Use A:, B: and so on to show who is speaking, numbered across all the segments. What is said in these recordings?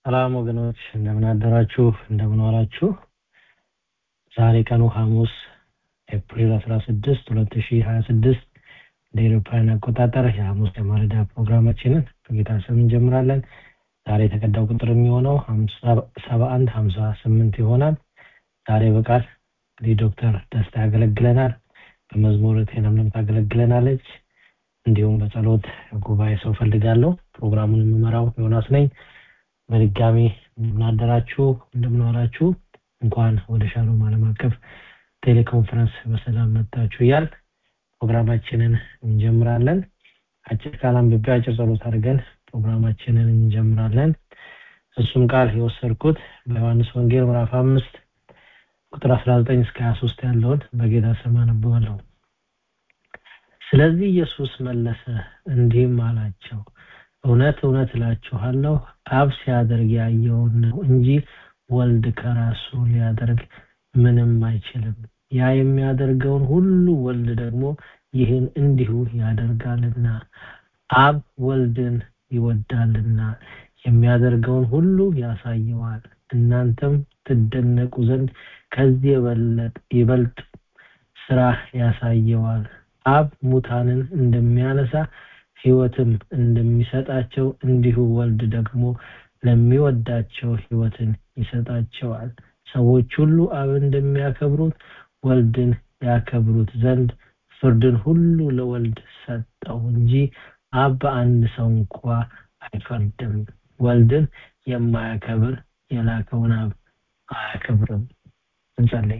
A: ሰላም ወገኖች እንደምን አደራችሁ እንደምን ዋላችሁ ዛሬ ቀኑ ሐሙስ ኤፕሪል 16 2026 እንደ ኤሮፓውያን አቆጣጠር የሐሙስ የማለዳ ፕሮግራማችንን በጌታ ስም እንጀምራለን ዛሬ የተቀዳው ቁጥር የሚሆነው 71 58 ይሆናል ዛሬ በቃል እንግዲህ ዶክተር ደስታ ያገለግለናል በመዝሙር ቴነምለም ታገለግለናለች እንዲሁም በጸሎት ጉባኤ ሰው ፈልጋለሁ ፕሮግራሙን የምመራው ዮናስ ነኝ በድጋሚ እንደምናደራችሁ እንደምንዋላችሁ እንኳን ወደ ሻሎም ዓለም አቀፍ ቴሌኮንፈረንስ በሰላም መጣችሁ እያል ፕሮግራማችንን እንጀምራለን አጭር ቃል አንብቤ አጭር ጸሎት አድርገን ፕሮግራማችንን እንጀምራለን እሱም ቃል የወሰድኩት በዮሐንስ ወንጌል ምዕራፍ አምስት ቁጥር 19 እስከ 23 ያለውን በጌታ ስም አነበዋለሁ ስለዚህ ኢየሱስ መለሰ እንዲህም አላቸው እውነት እውነት እላችኋለሁ አብ ሲያደርግ ያየውን ነው እንጂ ወልድ ከራሱ ሊያደርግ ምንም አይችልም ያ የሚያደርገውን ሁሉ ወልድ ደግሞ ይህን እንዲሁ ያደርጋልና አብ ወልድን ይወዳልና የሚያደርገውን ሁሉ ያሳየዋል እናንተም ትደነቁ ዘንድ ከዚህ ይበልጥ ስራ ያሳየዋል አብ ሙታንን እንደሚያነሳ ህይወትም እንደሚሰጣቸው እንዲሁ ወልድ ደግሞ ለሚወዳቸው ህይወትን ይሰጣቸዋል ሰዎች ሁሉ አብ እንደሚያከብሩት ወልድን ያከብሩት ዘንድ ፍርድን ሁሉ ለወልድ ሰጠው እንጂ አብ በአንድ ሰው እንኳ አይፈርድም ወልድን የማያከብር የላከውን አብ አያከብርም እንጸልይ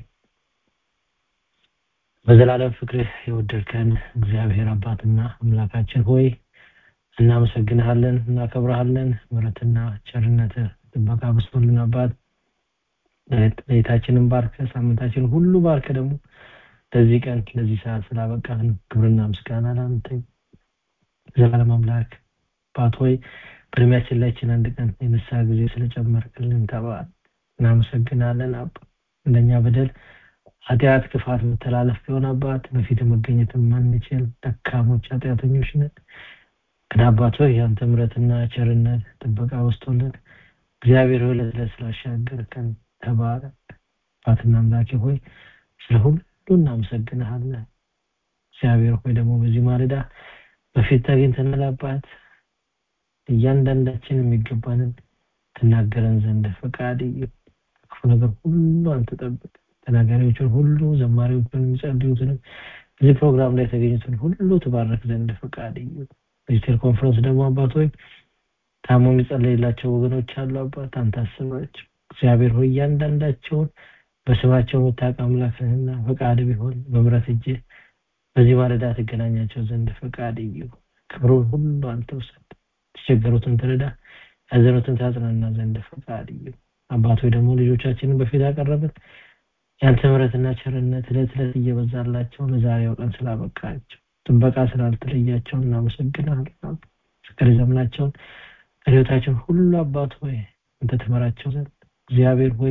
A: በዘላለም ፍቅርህ የወደድከን እግዚአብሔር አባትና አምላካችን ሆይ እናመሰግንሃለን እናከብረሃለን ምረትና ቸርነት ጥበቃ በስቶልን አባት ለቤታችንን ባርከ ሳምንታችን ሁሉ ባርከ ደግሞ ለዚህ ቀን ለዚህ ሰዓት ስላበቃን ክብርና ምስጋና ለአንተ ዘላለም አምላክ አባት ሆይ በእድሜያችን ላይችን አንድ ቀን የንስሐ ጊዜ ስለጨመርክልን ተባል እናመሰግናለን አባ እንደኛ በደል ኃጢአት ክፋት መተላለፍ ቢሆን አባት በፊት መገኘት ማንችል ደካሞች ኃጢአተኞች ነን ግን አባት ሆይ ያንተ ምረትና ቸርነት ጥበቃ ወስቶልን እግዚአብሔር ሆይ ለስለ ስላሻገርከን ተባረክ አባትና አምላኬ ሆይ ስለ ሁሉ እናመሰግንሃለን እግዚአብሔር ሆይ ደግሞ በዚህ ማለዳ በፊት ተገኝተናል አባት እያንዳንዳችን የሚገባንን ትናገረን ዘንድ ፈቃድ ክፉ ነገር ሁሉ አንተ ጠብቅ ተናጋሪዎችን ሁሉ ዘማሪዎችን የሚጸልዩትንም እዚህ ፕሮግራም ላይ የተገኙትን ሁሉ ትባረክ ዘንድ ፈቃድ በዚህ ቴሌኮንፈረንስ ደግሞ አባት ሆይ ታሞ የሚጸለይላቸው ወገኖች አሉ አባት አንተ አስባቸው እግዚአብሔር ሆይ እያንዳንዳቸውን በስማቸው የምታውቅ አምላክህና ፈቃድ ቢሆን በምረት እጅ በዚህ ማለዳ ትገናኛቸው ዘንድ ፈቃድ እዩ ክብሩን ሁሉ አንተ ውሰድ የተቸገሩትን ትረዳ ያዘኑትን ታጽናና ዘንድ ፈቃድ እዩ አባት ሆይ ደግሞ ልጆቻችንን በፊት ያቀረብን ያንተ ምረትና ቸርነት እለት እለት እየበዛላቸው ለዛሬው ቀን ስላበቃቸው ጥበቃ ስላልተለያቸው እናመሰግናለን ፍቅር ዘመናቸውን ህይወታቸውን ሁሉ አባት ሆይ አንተ ትመራቸው ዘንድ እግዚአብሔር ሆይ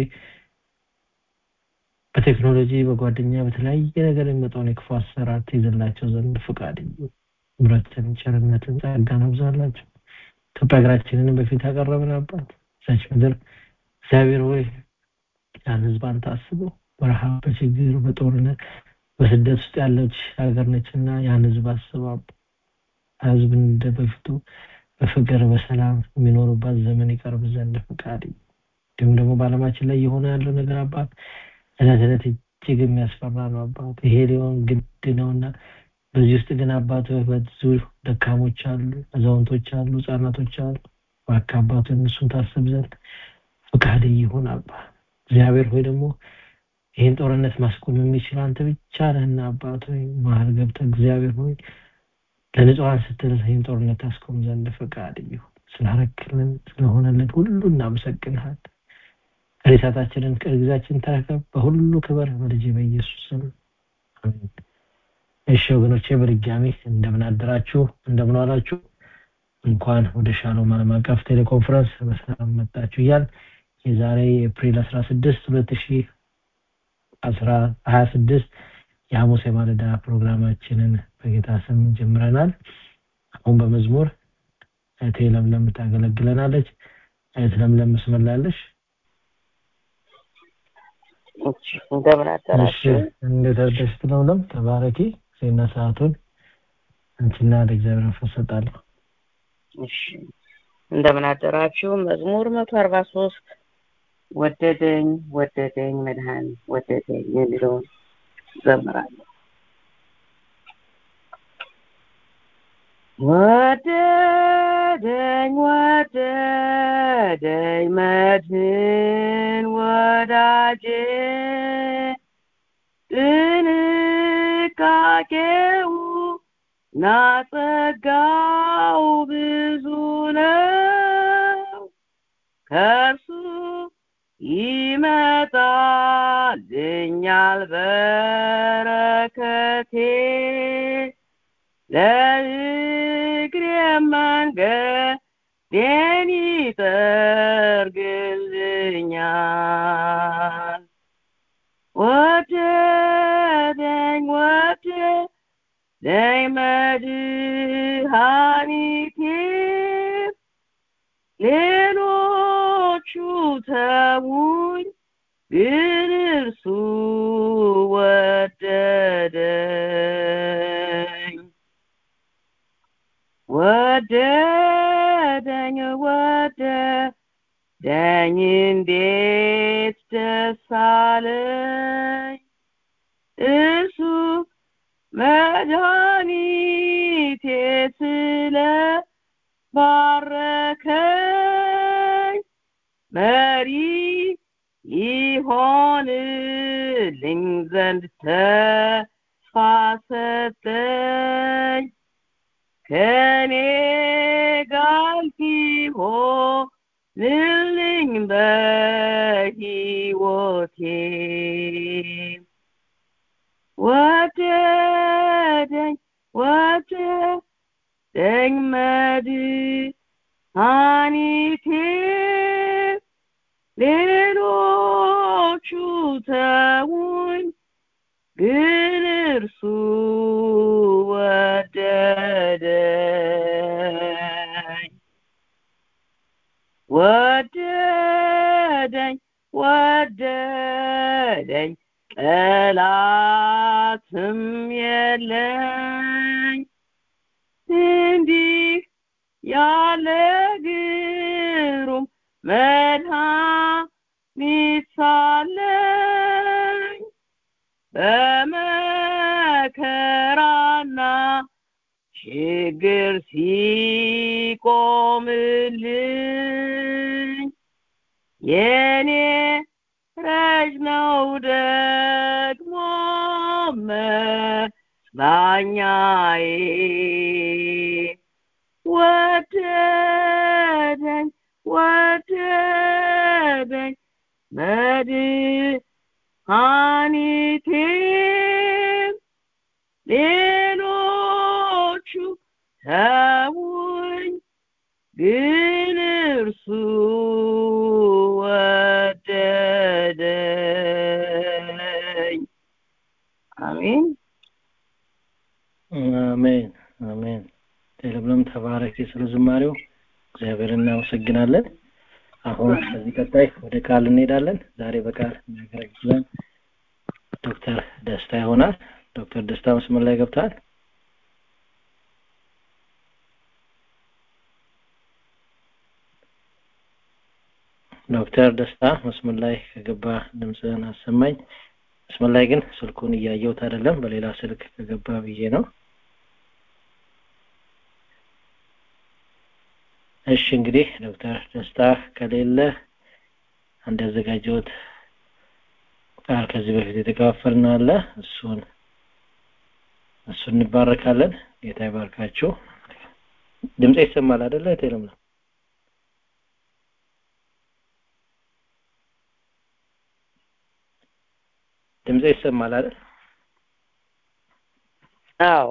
A: በቴክኖሎጂ በጓደኛ በተለያየ ነገር የሚመጣውን የክፉ አሰራር ትይዝላቸው ዘንድ ፍቃድ ምረትን ቸርነትን ጸጋን አብዛላቸው ኢትዮጵያ ሀገራችንን በፊት ያቀረብን አባት ሰች ምድር እግዚአብሔር ሆይ ያን ህዝብ አንተ አስበው በረሃብ በችግር በጦርነት በስደት ውስጥ ያለች ሀገር ነችና ያን ህዝብ አስበው ህዝብ እንደ በፊቱ በፍቅር በሰላም የሚኖሩባት ዘመን ይቀርብ ዘንድ ፍቃድ እንዲሁም ደግሞ በአለማችን ላይ የሆነ ያለው ነገር አባት እለት እለት እጅግ የሚያስፈራ ነው አባት ይሄ ሊሆን ግድ ነውና በዚህ ውስጥ ግን አባት ብዙ ደካሞች አሉ አዛውንቶች አሉ ህጻናቶች አሉ ባካ አባቱ እነሱን ታስብ ዘንድ ፍቃድ ይሁን አባ እግዚአብሔር ሆይ ደግሞ ይህን ጦርነት ማስቆም የሚችል አንተ ብቻ ነህና አባት ሆይ መሀል ገብተ እግዚአብሔር ሆይ ለንጹሐን ስትል ይህን ጦርነት ታስቆም ዘንድ ፈቃድ ይሁን ስላረክልን ስለሆነልን ሁሉ እናመሰግንሃል ሬሳታችንን ቅርግዛችን ተረከብ በሁሉ ክበር በልጅ በኢየሱስ ስም አሜን እሺ ወገኖቼ በድጋሚ እንደምን አደራችሁ እንደምን ዋላችሁ እንኳን ወደ ሻሎም ዓለም አቀፍ ቴሌኮንፈረንስ በሰላም መጣችሁ እያል የዛሬ ኤፕሪል 16 2026 የሐሙስ የማለዳ ፕሮግራማችንን በጌታ ስም ጀምረናል አሁን በመዝሙር እህቴ ለምለም ታገለግለናለች አይት ለምለም መስመር ላይ ያለሽ
B: እሺ እንደምን
A: እሺ
B: አደራችሁ?
A: እንዴት አደርሽ ለምለም ተባረኪ ዜና ሰዓቱን አንቺና ለእግዚአብሔር መንፈስ ሰጣለሁ
B: እሺ እንደምን አደራችሁ? መዝሙር መቶ አርባ ሶስት ወደደኝ ወደደኝ መድኃኒ ወደደኝ የሚለውን ዘምራለሁ። ወደደኝ ወደደኝ መድህን ወዳጄ ጥንቃቄው ናጸጋው ብዙ ነው ከእርሱ ይመጣልኛል በረከቴ ለእግሬ መንገዴን ይጠርግልኛል ወደደኝ ወደደኝ መድኃኒቴ ሌሎቹ ተዉኝ ግን እርሱ ወደደኝ ወደደኝ ወደደኝ እንዴት ደስ አለኝ እሱ መድኃኒቴ ስለ ባረከኝ መሪ ይሆንልኝ ዘንድ ተስፋ ሰጠኝ ከኔ ጋር ሲሆንልኝ በሕይወቴ ወደደኝ ወደደኝ መድኃኒቴ ሌሎቹ ተዉኝ ግን እርሱ ወደደኝ ወደደኝ ወደደኝ ጠላትም የለኝ እንዲህ ያለ ግሩም መድኃኒት ሳለኝ በመከራና ችግር ሲቆምልኝ የኔ ረጅ ነው ደግሞ መጽናኛዬ ወደደኝ ወደደኝ መድኃኒቴ ሌሎቹ ተዉኝ ግን እርሱ ወደደኝ አሜን
A: አሜን አሜን ለምለም ተባረኪ ስለ ዝማሬው እግዚአብሔር እናመሰግናለን አሁን ከዚህ ቀጣይ ወደ ቃል እንሄዳለን ዛሬ በቃል የሚያገለግለን ዶክተር ደስታ ይሆናል ዶክተር ደስታ መስመር ላይ ገብተዋል ዶክተር ደስታ መስመር ላይ ከገባ ድምፅህን አሰማኝ መስመር ላይ ግን ስልኩን እያየሁት አይደለም በሌላ ስልክ ከገባ ብዬ ነው እሺ እንግዲህ ዶክተር ደስታ ከሌለ አንድ ያዘጋጀሁት ቃል ከዚህ በፊት የተከፋፈልነው አለ እሱን እሱን እንባረካለን ጌታ ይባርካችሁ ድምጽ ይሰማል አይደለ ቴለም ነው ድምጽ ይሰማል አይደል
B: አዎ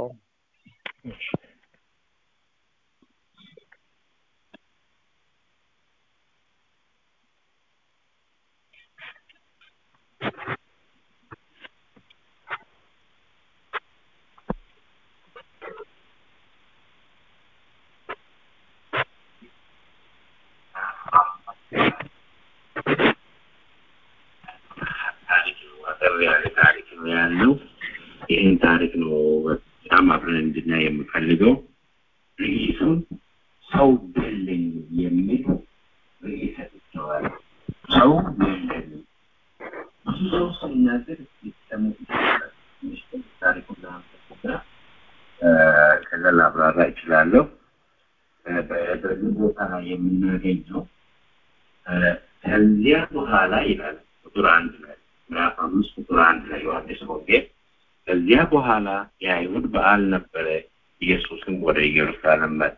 C: ታሪክ ነው በጣም አብረን እንድናይ የምፈልገው። ይህ ሰው ሰው ገለኝ የሚል ርዕስ ሰጥቼዋለሁ። ሰው ገለኝ ብዙ ሰው ሲናገር ሲሰሙ ታሪኩን ለማንበብ ከዛ ላብራራ እችላለሁ። በዚህ ቦታ ላይ የምናገኘው ከዚያ በኋላ ይላል ቁጥር አንድ ላይ ምዕራፍ አምስት ቁጥር አንድ ላይ ዮሐንስ ወንጌል ከዚያ በኋላ የአይሁድ በዓል ነበረ። ኢየሱስም ወደ ኢየሩሳሌም መጣ።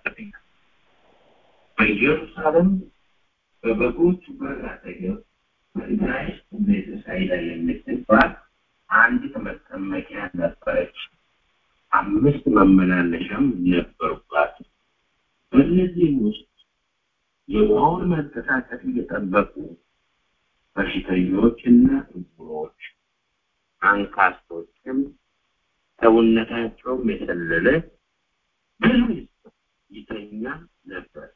C: በኢየሩሳሌም በበጎቹ በር አጠገብ በዕብራይስጥ ቤተሳይዳ የምትባል አንዲት መጠመቂያ ነበረች። አምስት መመላለሻም ነበሩባት። በእነዚህም ውስጥ የውሃውን መንቀሳቀስ እየጠበቁ በሽተኞችና ዕውሮች፣ አንካሶችም ሰውነታቸውም የሰለለ ብዙ ይተኛ ነበር።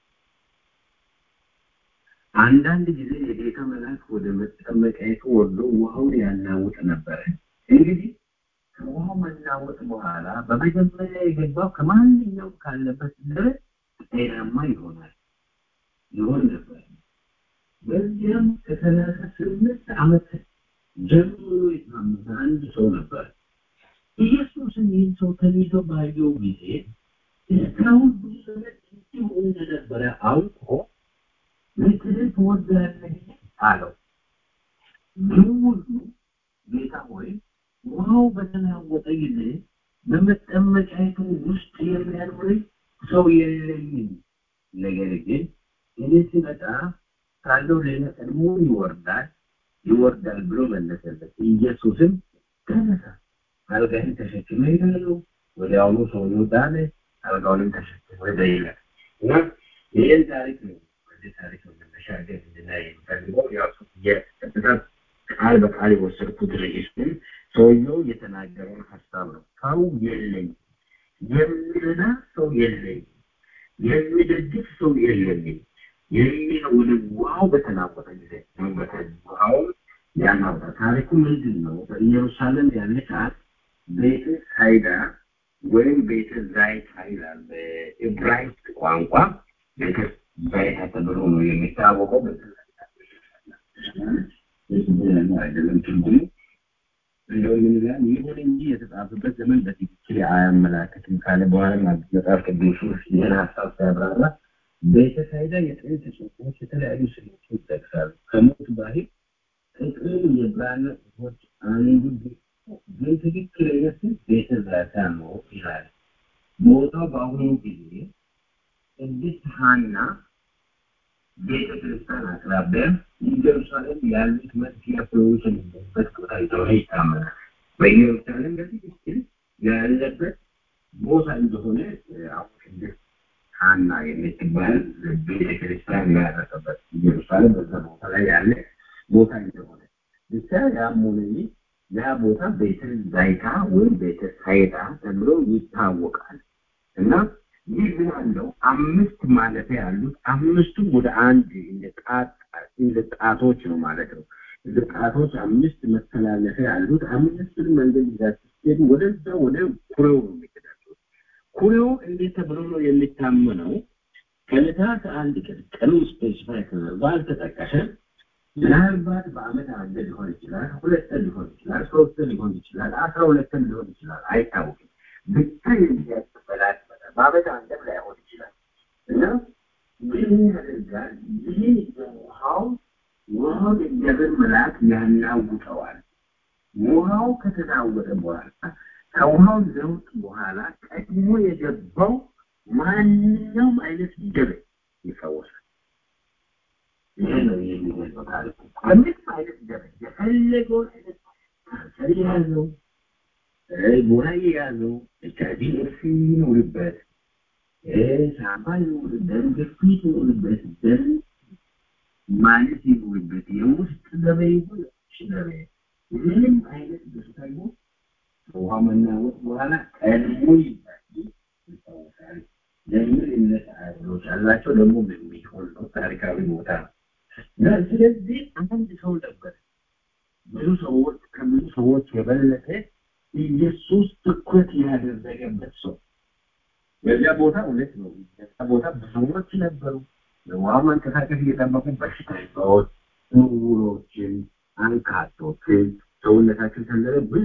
C: አንዳንድ ጊዜ የጌታ መልአክ ወደ መጠመቂያይቱ ወርዶ ውሃውን ያናውጥ ነበረ። እንግዲህ ከውሃው መናወጥ በኋላ በመጀመሪያ የገባው ከማንኛውም ካለበት ድረስ ጤናማ ይሆናል ይሆን ነበር። በዚያም ከሰላሳ ስምንት ዓመት ጀምሮ የታመመ አንድ ሰው ነበር። ኢየሱስም ይህን ሰው ተኝቶ ባየው ጊዜ እስካሁን ብዙ ዘመን እንዲሁ እንደነበረ አውቆ ልትድን ትወዳለህ አለው። ይህ ሁሉ ጌታ ሆይ ውሃው በተናወጠ ጊዜ በመጠመቂያይቱ ውስጥ የሚያኖረኝ ሰው የለኝም። ነገር ግን እኔ ስመጣ ካለው ሌላ ቀድሞ ይወርዳል ይወርዳል ብሎ መለሰለት። ኢየሱስም ተነሳ፣ አልጋህን ተሸክመ ሄዳለሁ። ወዲያውኑ ሰውየው ዳነ፣ አልጋውንም ተሸክመ ሄደ ይላል እና ይህን ታሪክ ነው ወደ ታሪክ ነው መነሻገር እንድናይ የሚፈልገው ያው የቀጥታ ቃል በቃል የወሰድኩት ርዕሱን ሰውየው የተናገረውን ሀሳብ ነው። ሰው የለኝ፣ የሚረዳ ሰው የለኝ፣ የሚደግፍ ሰው የለኝም የሚል ወደ ውሃው በተናወጠ ጊዜ ውሃው ያናወጣ ታሪኩ ምንድን ነው? በኢየሩሳሌም ያለች አንድ ቤተ ሳይዳ ወይም ቤተ ዛይታ ይላል በዕብራይስጥ ቋንቋ ቤተ ዛይታ ተብሎ ነው የሚታወቀው። አይደለም ትርጉሙ እንደው ምን ይላል? ይሁን እንጂ የተጻፈበት ዘመን በትክክል አያመላክትም ካለ በኋላ መጽሐፍ ቅዱስ ውስጥ ይህን ሀሳብ ሲያብራራ ቤተሳይዳ የጥንት ጽሑፎች የተለያዩ ስሌቶች ይጠቅሳሉ። ከሞት ባህል ጥቅም የብራና ጽሑፎች አንዱ ግን ትክክለኛ ስም ቤተ ዛታ ነው ይላል። ቦታው በአሁኑ ጊዜ ቅድስት ሐና ቤተ ክርስቲያን አቅራቢያ ኢየሩሳሌም ያሉት መስጊያ ሰዎች የሚገኙበት ቦታ እንደሆነ ይታመናል። በኢየሩሳሌም በትክክል ያለበት ቦታ እንደሆነ አሁን ቅድስት ሐና የምትባል ቤተ ክርስቲያን ያረፈበት ኢየሩሳሌም በዛ ቦታ ላይ ያለ ቦታ እንደሆነ ብቻ ያም ሆነ ይህ ያ ቦታ ቤተ ዛይታ ወይም ቤተ ሳይዳ ተብሎ ይታወቃል እና ይህ ምን አለው አምስት ማለፊያ ያሉት አምስቱም ወደ አንድ እንደ ጣቶች ነው ማለት ነው እንደ ጣቶች አምስት መተላለፊያ ያሉት አምስቱን መንገድ ይዛችሁ ስትሄዱ ወደዛ ወደ ኩሬው ነው የሚገዳቸው ኩሬው እንዴት ተብሎ ነው የሚታመነው ከዕለታት አንድ ቀን ቀኑ ስፔሲፋይ ተደርጎ አልተጠቀሰም ምናልባት በአመት አንድ ሊሆን ይችላል ሁለት ቀን ሊሆን ይችላል ሶስት ሊሆን ይችላል አስራ ሁለት ቀን ሊሆን ይችላል አይታወቅም ብቻ የሚያቀበላት በአመት አንድም ላይሆን ይችላል እና ምን ያደርጋል ይህ ውሃው ውሃው እግዚአብሔር መልአክ ያናውጠዋል ውሃው ከተናወጠ በኋላ ከውሃው ለውጥ በኋላ ቀድሞ የገባው ማንኛውም አይነት ደዌ ይፈወሳል ይሄ ነው የሚገልጸው ታሪኩ ከምንም አይነት ደዌ የፈለገውን አይነት ካንሰር የያዘው ጎራ የያዘው ኤች አይቪ ኤድስ ይኖርበት ሳምባ ይኖርበት ደም ግፊት ይኖርበት ደም ማለት ይኖርበት የውስጥ ደዌ ይሁን ደዌ ምንም አይነት በሽታ ይሁን ከውሃ መናወጥ በኋላ ቀድሞ ይታወቃል ለምን እምነት አይሁዶች አላቸው ደግሞ የሚሆን ነው ታሪካዊ ቦታ ነው ስለዚህ አንድ ሰው ነበር ብዙ ሰዎች ከብዙ ሰዎች የበለጠ ኢየሱስ ትኩረት ያደረገበት ሰው በዚያ ቦታ እውነት ነው። በዚያ ቦታ ብዙዎች ነበሩ። በውሃው መንቀሳቀስ እየጠበቁ በሽተኞች፣ ዕውሮችን፣ አንካቶችን ሰውነታቸው ተዘረ ብዙ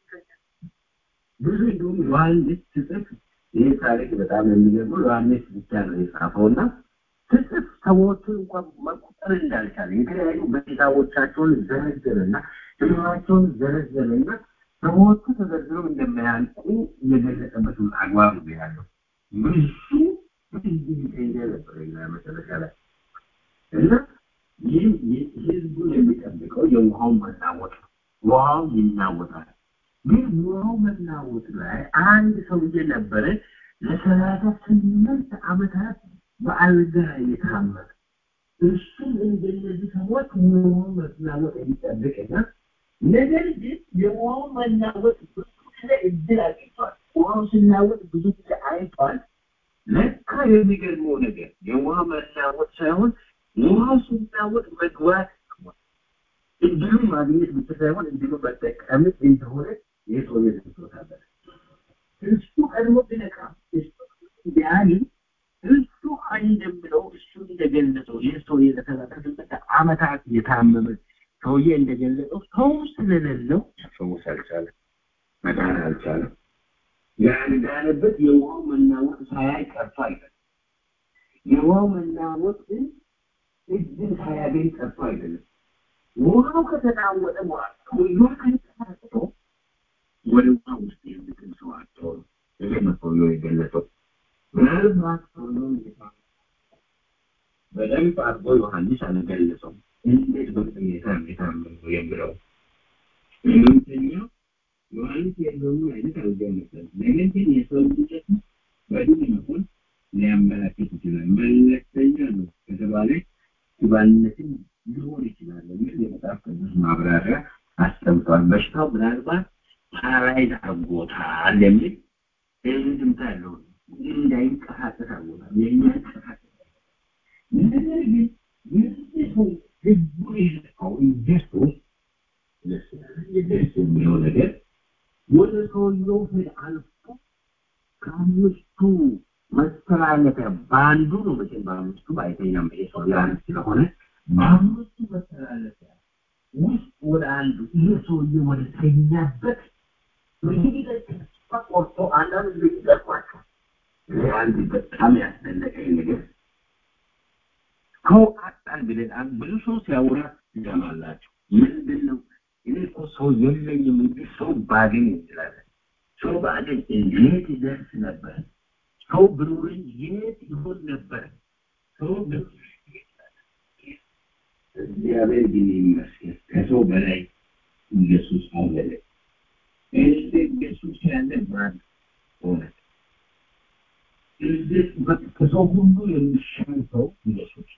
C: ብዙ እንደውም ዮሐንስ ስጽፍ ይህ ታሪክ በጣም የሚገርመው ዮሐንስ ብቻ ነው የጻፈውና ስጽፍ ሰዎቹን እንኳን መቁጠር እንዳልቻለ የተለያዩ በሽታዎቻቸውን ዘረዘረና ህመማቸውን ዘረዘረና ሰዎቹ ተዘርዝረው እንደማያልቁ የገለጸበትን አግባብ ነው ያለው። ብዙ ብዙ ነበር መጨረሻ ላይ እና ይህ ህዝቡን የሚጠብቀው የውሃው መናወጥ ነው። ውሃው ይናወጣል። ግን ውሃው መናወጥ ላይ አንድ ሰውዬ ነበረ ለሰላሳ ስምንት ዓመታት በአልጋ የታመመ እሱም እንደነዚህ ሰዎች ውሃው መናወጥ የሚጠብቅና ነገር ግን የውሃው መናወጥ ብዙ ጊዜ እድል አግኝቷል። ውሃው ሲናወጥ ብዙ ጊዜ አይቷል። ለካ የሚገርመው ነገር የውሃ መናወጥ ሳይሆን ውሃው ሲናወጥ መግባት እድሉ ማግኘት ብቻ ሳይሆን እድሉ መጠቀም እንደሆነ ይህ ሰው የደርሶታል። እሱ ቀድሞ ቢነቃ እሱ ቢያኒ እሱ እንደምለው እሱ እንደገለጸው ይህ ሰው ለሰላሳ ስምንት ዓመታት የታመመ ሰውዬ እንደገለጸው ሰው ስለሌለው ፈውስ አልቻለም፣ መዳን አልቻለም። ያልዳነበት የውሃው መናወጥ ሳያይ ቀርቶ አይደለም። የውሃው መናወጥ እድል ሳያገኝ ቀርቶ አይደለም። ውሃው ከተናወጠ በኋላ ሰውየው ከተሳስቶ ወደ ውሃ ውስጥ የሚጥል ሰው አጥቶ ነው። ይሄ ነው ሰውየው የገለጸው። ምናልባት ሰውየው በደንብ አድርጎ ዮሐንስ አልገለጸውም። እንዴት በሁኔታ የታመመው የሚለው ህመምተኛው ዮሐንስ የለውም አይነት አልገለጸም። ነገር ግን የሰው ልጅት በድን መሆን ሊያመላክት ይችላል። መለክተኛ ነው ከተባለ ሽባነትን ሊሆን ይችላል የሚል የመጽሐፍ ቅዱስ ማብራሪያ አስቀምጧል። በሽታው ምናልባት ፓራላይዝ አድርጎታል የሚል እንድምታ ያለው እንዳይንቀሳቀስ አድርጎታል። የሚያንቀሳቀስ ነገር ግን ይህ ሰው ህዝቡ የለካው ኢየሱስ ደስ የሚለው ነገር ወደ ሰውየው ሄድ አልፎ ከአምስቱ መተላለፊያ በአንዱ ነው መቼም በአምስቱ አይተኛም ይሄ ሰው ያን ስለሆነ በአምስቱ መተላለፊያ ውስጥ ወደ አንዱ ይሄ ሰውዬ ወደ ተኛበት እንግዲህ ተስፋ ቆርጦ አንዳንድ ጊዜ ይጠርቋቸው አንድ በጣም ያስደነቀኝ ነገር ሰው አጣን ብለን አንድ ብዙ ሰው ሲያወራ ትሰማላችሁ። ምንድን ነው እኔ እኮ ሰው የለኝም እንጂ ሰው ባገኝ እንችላለን። ሰው ባገኝ የት ይደርስ ነበር? ሰው ብኖረኝ የት ይሆን ነበር? ሰው እግዚአብሔር ግን ይመስገን ከሰው በላይ ኢየሱስ አለ። እንደ ኢየሱስ ያለ ማን ሆነ? ከሰው ሁሉ የሚሻል ሰው ኢየሱስ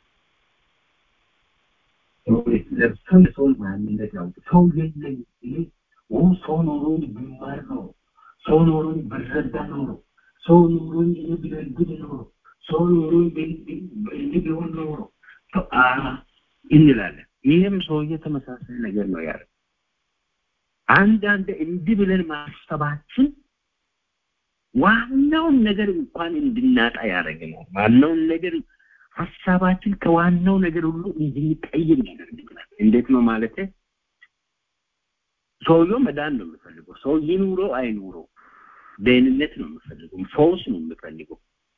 C: ለብሰን ሰውን ማንነት ያውቅ ሰው የለኝ እኔ ሰው ኖሮኝ ብማር ኖሮ ሰው ኖሮኝ ብረዳ ኖሮ ሰው ኖሮኝ እኔ ብነግድ ኖሮ ሰው ኖሮኝ እንዲህ ቢሆን ኖሮ እንላለን። ይህም ሰውዬ ተመሳሳይ ነገር ነው ያለ። አንዳንድ እንዲህ ብለን ማሰባችን ዋናውን ነገር እንኳን እንድናጣ ያደርገናል። ዋናውን ነገር ሀሳባችን ከዋናው ነገር ሁሉ እንድንቀይር ያደርገናል። እንዴት ነው ማለት? ሰውየው መዳን ነው የምፈልገው። ሰው ይኑሮ አይኑሮ ደህንነት ነው የምፈልገው፣ ፈውስ ነው የምፈልገው።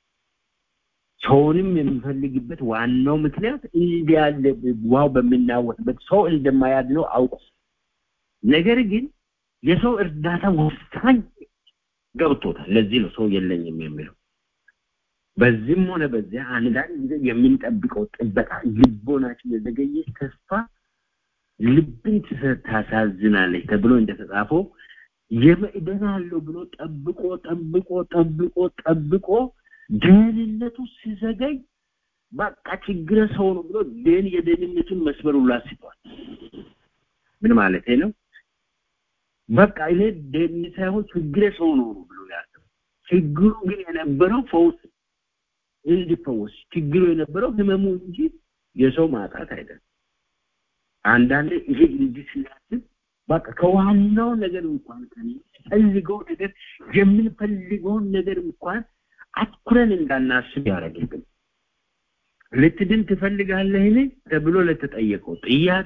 C: ሰውንም የምፈልግበት ዋናው ምክንያት እንዲህ ያለ ውሃው በምናወጥበት ሰው እንደማያድነው አውቁ። ነገር ግን የሰው እርዳታ ወሳኝ ገብቶታል። ለዚህ ነው ሰው የለኝም የሚለው። በዚህም ሆነ በዚያ አንዳንድ ጊዜ የምንጠብቀው ጥበቃ ልቦናችን የዘገየች ተስፋ ልብን ታሳዝናለች ተብሎ እንደተጻፈው የመእደናለሁ ብሎ ጠብቆ ጠብቆ ጠብቆ ጠብቆ ደህንነቱ ሲዘገይ በቃ ችግረ ሰው ነው ብሎ ደን የደህንነቱን መስመር ሁሉ አስቷል። ምን ማለት ነው? በቃ እኔ ደህንነት ሳይሆን ችግረ ሰው ነው ብሎ ያሰበው። ችግሩ ግን የነበረው ፈውስ እንዲፈወስ ችግሩ የነበረው ህመሙ እንጂ የሰው ማጣት አይደለም። አንዳንድ ይሄ እንዲህ ስናስብ በቃ ከዋናው ነገር እንኳን ፈልገው ነገር የምንፈልገውን ነገር እንኳን አትኩረን እንዳናስብ ያደረግብን ልትድን ትፈልጋለህን ተብሎ ለተጠየቀው ጥያቄ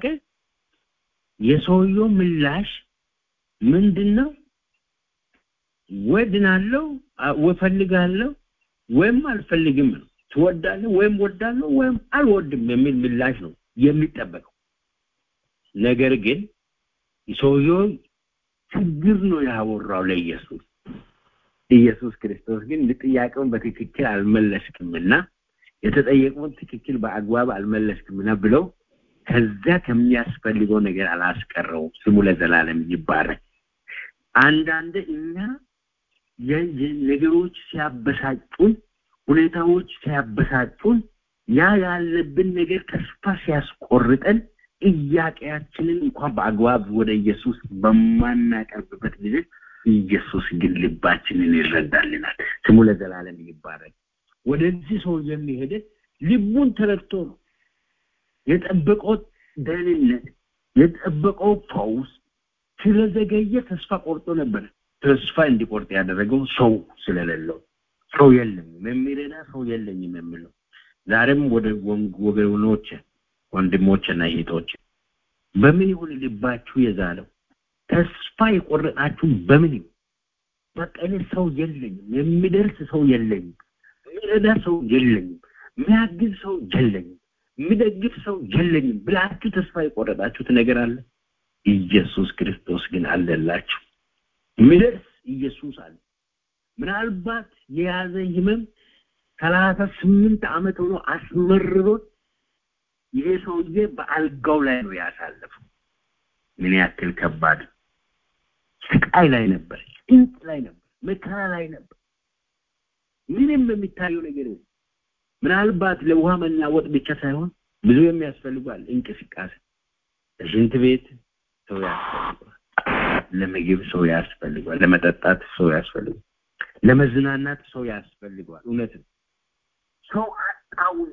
C: የሰውየው ምላሽ ምንድን ነው ወድናለሁ ወፈልጋለሁ ወይም አልፈልግም ነው ትወዳለህ ወይም ወዳለሁ ወይም አልወድም የሚል ምላሽ ነው የሚጠበቀው ነገር ግን ሰውየው ችግር ነው ያወራው ለኢየሱስ ኢየሱስ ክርስቶስ ግን ጥያቄውን በትክክል አልመለስክምና የተጠየቀውን ትክክል በአግባብ አልመለስክምና ብለው ከዛ ከሚያስፈልገው ነገር አላስቀረውም ስሙ ለዘላለም ይባረክ አንዳንድ እኛ ነገሮች ሲያበሳጩን ሁኔታዎች ሲያበሳጩን ያ ያለብን ነገር ተስፋ ሲያስቆርጠን ጥያቄያችንን እንኳን በአግባብ ወደ ኢየሱስ በማናቀርብበት ጊዜ ኢየሱስ ግን ልባችንን ይረዳልናል ስሙ ለዘላለም ይባረክ ወደዚህ ሰው የሚሄደ ልቡን ተረድቶ ነው የጠበቀው ደህንነት የጠበቀው ፈውስ ስለዘገየ ተስፋ ቆርጦ ነበር ተስፋ እንዲቆርጥ ያደረገው ሰው ስለሌለው ሰው የለኝም የሚረዳ ሰው የለኝም የሚለው ዛሬም ወደ ወገኖች ወንድሞችና እህቶች በምን ይሁን ልባችሁ የዛለው ተስፋ የቆረጣችሁ በምን ይሁን በቃ እኔ ሰው የለኝም የሚደርስ ሰው የለኝም የሚረዳ ሰው የለኝም የሚያግዝ ሰው የለኝም የሚደግፍ ሰው የለኝም ብላችሁ ተስፋ የቆረጣችሁት ነገር አለ ኢየሱስ ክርስቶስ ግን አለላችሁ የሚደርስ ኢየሱስ አለ ምናልባት የያዘ ህመም ሰላሳ ስምንት ዓመት ሆኖ አስመርሮት ይሄ ሰውዬ በአልጋው ላይ ነው ያሳለፈው ምን ያክል ከባድ ስቃይ ላይ ነበር ጭንቅ ላይ ነበር መከራ ላይ ነበር ምንም የሚታየው ነገር ምናልባት ለውሃ መናወጥ ብቻ ሳይሆን ብዙ የሚያስፈልጓል እንቅስቃሴ ለሽንት ቤት ሰው ያስፈልጓል ለምግብ ሰው ያስፈልጓል ለመጠጣት ሰው ያስፈልጓል ለመዝናናት ሰው ያስፈልጓል እውነት ነው ሰው አጣውን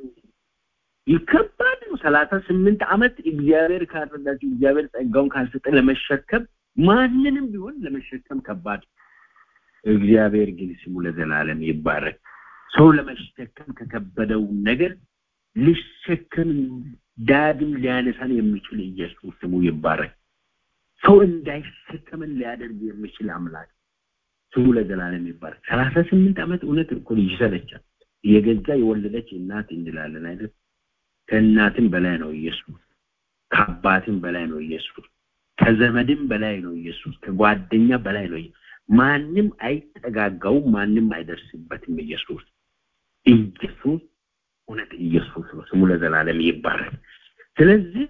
C: ይከባድ ነው ሰላሳ ስምንት ዓመት እግዚአብሔር ካልረዳችሁ እግዚአብሔር ጸጋውን ካልሰጠ ለመሸከም ማንንም ቢሆን ለመሸከም ከባድ እግዚአብሔር ግን ስሙ ለዘላለም ይባረክ ሰው ለመሸከም ከከበደው ነገር ሊሸከም ዳግም ሊያነሳን የሚችል ኢየሱስ ስሙ ይባረክ ሰው እንዳይሸከምን ሊያደርግ የሚችል አምላክ ስሙ ለዘላለም ይባረክ ሰላሳ ስምንት ዓመት እውነት እኮ ይሰለቻል የገዛ የወለደች እናት እንላለን አይደል ከእናትም በላይ ነው ኢየሱስ ከአባትም በላይ ነው ኢየሱስ ከዘመድም በላይ ነው ኢየሱስ ከጓደኛ በላይ ነው ማንም አይጠጋጋውም ማንም አይደርስበትም ኢየሱስ ኢየሱስ እውነት ኢየሱስ ነው ስሙ ለዘላለም ይባረክ ስለዚህ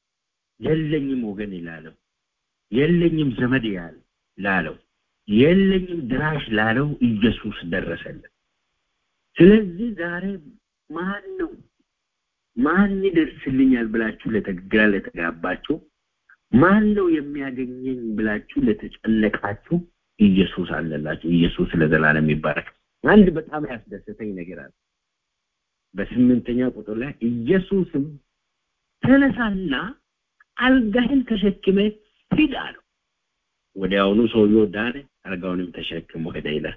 C: የለኝም ወገን ይላለው የለኝም ዘመድ ያለ ላለው የለኝም ድራሽ ላለው ኢየሱስ ደረሰለት ስለዚህ ዛሬ ማን ነው ማን ይደርስልኛል ብላችሁ ለተግራ ለተጋባችሁ ማን ነው የሚያገኘኝ ብላችሁ ለተጨነቃችሁ ኢየሱስ አለላችሁ ኢየሱስ ለዘላለም ይባረክ አንድ በጣም ያስደሰተኝ ነገር አለ በስምንተኛ ቁጥር ላይ ኢየሱስም ተነሳና አልጋህን ተሸክመ ሂድ አለው ወዲያውኑ ሰውየው ዳነ አልጋውንም ተሸክሞ ሄደ ይላል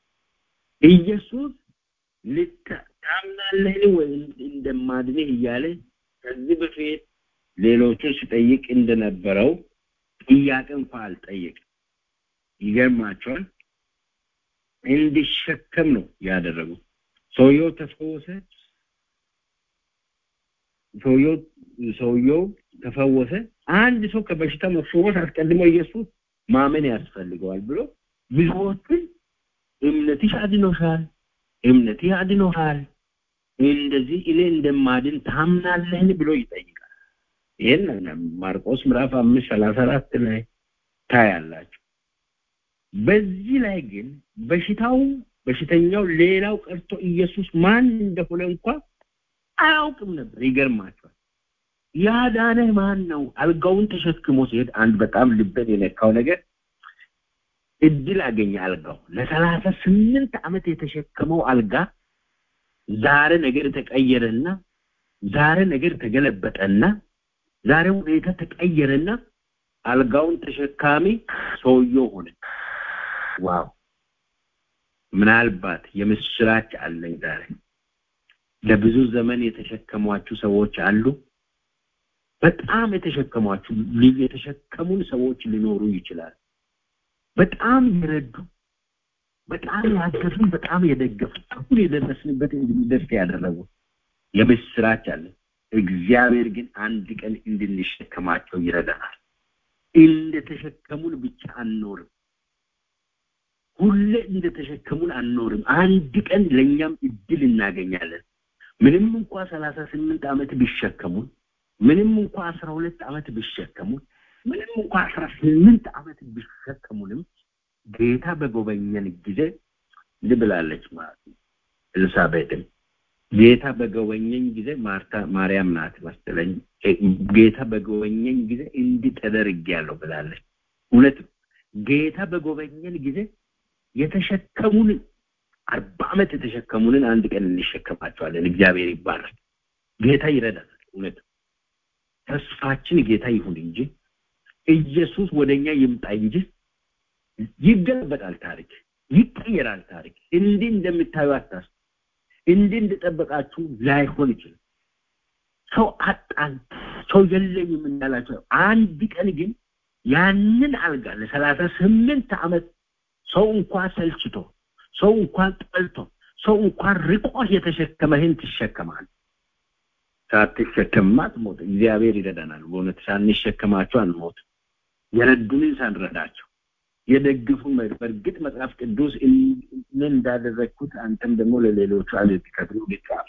C: ኢየሱስ ታምናለህን ወይ እንደማድንህ እያለ ከዚህ በፊት ሌሎቹን ሲጠይቅ እንደነበረው ጥያቄ እንኳ አልጠየቅ ይገርማቸዋል እንዲሸከም ነው ያደረጉ ሰውየው ተፈወሰ ሰውየው ሰውየው ተፈወሰ አንድ ሰው ከበሽታ መፈወስ አስቀድሞ ኢየሱስ ማመን ያስፈልገዋል ብሎ ብዙዎችን እምነትሽ አድኖሻል እምነትህ አድኖሃል እንደዚህ እኔ እንደማድን ታምናለህን ብሎ ይጠይቃል ይህን ማርቆስ ምዕራፍ አምስት ሰላሳ አራት ላይ ታያላችሁ በዚህ ላይ ግን በሽታው በሽተኛው ሌላው ቀርቶ ኢየሱስ ማን እንደሆነ እንኳ አያውቅም ነበር ይገርማቸዋል ያዳነህ ማን ነው አልጋውን ተሸክሞ ሲሄድ አንድ በጣም ልበን የነካው ነገር እድል አገኘ አልጋው ለሰላሳ ስምንት ዓመት የተሸከመው አልጋ ዛሬ ነገር ተቀየረና ዛሬ ነገር ተገለበጠና ዛሬ ሁኔታ ተቀየረና አልጋውን ተሸካሚ ሰውየው ሆነ። ዋው! ምናልባት የምስራች አለኝ ዛሬ። ለብዙ ዘመን የተሸከሟችሁ ሰዎች አሉ። በጣም የተሸከሟችሁ የተሸከሙን ሰዎች ሊኖሩ ይችላል። በጣም የረዱ፣ በጣም ያገዙን፣ በጣም የደገፉ አሁን የደረስንበት እንድንደርስ ያደረጉ የምስራች አለን። እግዚአብሔር ግን አንድ ቀን እንድንሸከማቸው ይረዳናል። እንደተሸከሙን ብቻ አንኖርም። ሁሌ እንደተሸከሙን አንኖርም። አንድ ቀን ለእኛም እድል እናገኛለን። ምንም እንኳ ሰላሳ ስምንት ዓመት ቢሸከሙን፣ ምንም እንኳ አስራ ሁለት ዓመት ቢሸከሙን፣ ምንም እንኳ አስራ ስምንት ዓመት ቢሸከሙንም ጌታ በጎበኘን ጊዜ ልብላለች ማለት ነው ኤልሳቤጥም ጌታ በጎበኘኝ ጊዜ ማርታ ማርያም ናት መሰለኝ ጌታ በጎበኘኝ ጊዜ እንዲህ ተደርጌያለሁ ብላለች። እውነት ነው። ጌታ በጎበኘን ጊዜ የተሸከሙንን አርባ ዓመት የተሸከሙንን አንድ ቀን እንሸከማቸዋለን። እግዚአብሔር ይባላል። ጌታ ይረዳናል። እውነት ነው። ተስፋችን ጌታ ይሁን እንጂ ኢየሱስ ወደኛ ይምጣ እንጂ ይገለበጣል። ታሪክ ይቀየራል። ታሪክ እንዲህ እንደምታዩ አታስ እንዲህ እንደጠበቃችሁ ላይሆን ይችላል። ሰው አጣን፣ ሰው የለኝም እንዳላቸው አንድ ቀን ግን ያንን አልጋ ለሰላሳ ስምንት ዓመት ሰው እንኳን ሰልችቶ ሰው እንኳን ጠልቶ ሰው እንኳን ርቆ የተሸከመህን ትሸከማል። ሳትሸከምማ አትሞት። እግዚአብሔር ይረዳናል። በእውነት ሳንሸከማቸው አንሞት። የረዱንን ሳንረዳቸው የደግፉን በእርግጥ መጽሐፍ ቅዱስ እኔ እንዳደረግኩት አንተም ደግሞ ለሌሎቹ አልትከፍሉ ልጻፍ።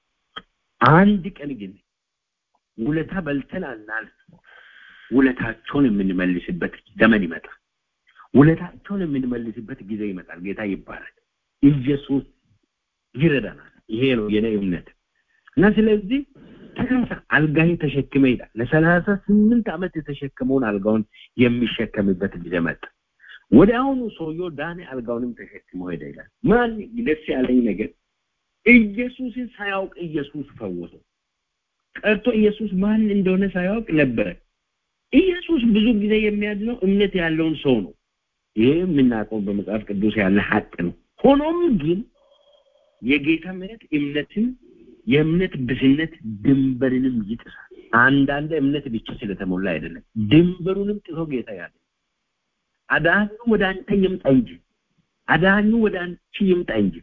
C: አንድ ቀን ግን ውለታ በልተን አናልፍ። ውለታቸውን የምንመልስበት ዘመን ይመጣል። ውለታቸውን የምንመልስበት ጊዜ ይመጣል። ጌታ ይባላል። ኢየሱስ ይረዳናል። ይሄ ነው የኔ እምነት እና ስለዚህ ተነሳ፣ አልጋህን ተሸክመ ይላል። ለሰላሳ ስምንት ዓመት የተሸከመውን አልጋውን የሚሸከምበት ጊዜ መጣ። ወደ አሁኑ ሰውየው ዳኔ፣ አልጋውንም ተሸክሞ ሄደ ይላል። ማን ደስ ያለኝ ነገር ኢየሱስን ሳያውቅ ኢየሱስ ፈወሰው። ቀርቶ ኢየሱስ ማን እንደሆነ ሳያውቅ ነበረ። ኢየሱስ ብዙ ጊዜ የሚያድነው እምነት ያለውን ሰው ነው። ይሄ የምናውቀው በመጽሐፍ ቅዱስ ያለ ሀቅ ነው። ሆኖም ግን የጌታ ምሕረት እምነትን የእምነት ብስነት ድንበርንም ይጥሳል። አንዳንድ እምነት ብቻ ስለተሞላ አይደለም፣ ድንበሩንም ጥሶ ጌታ ያለ አዳኙ ወደ አንተ ይምጣ እንጂ አዳኙ ወደ አንቺ ይምጣ እንጂ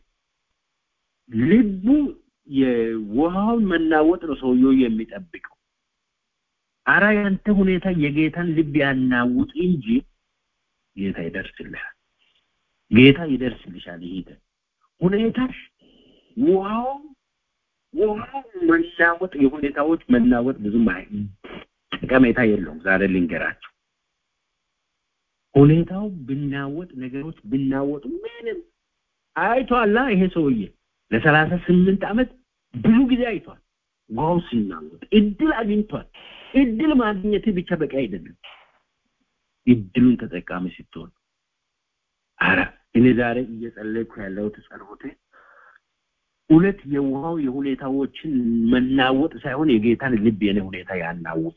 C: ልቡ የውሃውን መናወጥ ነው ሰውየው የሚጠብቀው። አራ ያንተ ሁኔታ የጌታን ልብ ያናውጥ እንጂ ጌታ ይደርስልሃል። ጌታ ይደርስልሻል። ይሄ ሁኔታሽ ውሃው ውሃው መናወጥ የሁኔታዎች መናወጥ ብዙም ጠቀሜታ የለውም። ዛሬ ልንገራቸው ሁኔታው ብናወጥ ነገሮች ብናወጡ ምንም አይቷላ። ይሄ ሰውዬ ለሰላሳ ስምንት ዓመት ብዙ ጊዜ አይቷል። ውሃው ሲናወጥ እድል አግኝቷል። እድል ማግኘት ብቻ በቂ አይደለም። እድሉን ተጠቃሚ ስትሆን አረ እኔ ዛሬ እየጸለይኩ ያለሁት ጸሎቴ እውነት የውሃው የሁኔታዎችን መናወጥ ሳይሆን የጌታን ልብ የኔ ሁኔታ ያናውጥ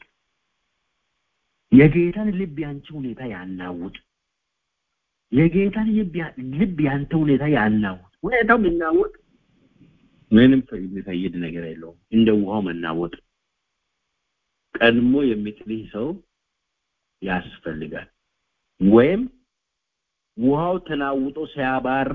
C: የጌታን ልብ ያንቺ ሁኔታ ያናውጥ የጌታን ልብ ያንተ ሁኔታ ያናውጥ ሁኔታው የሚናወጥ ምንም የሚፈይድ ነገር የለውም እንደ ውሃው መናወጥ ቀድሞ የሚጥልህ ሰው ያስፈልጋል ወይም ውሃው ተናውጦ ሲያባራ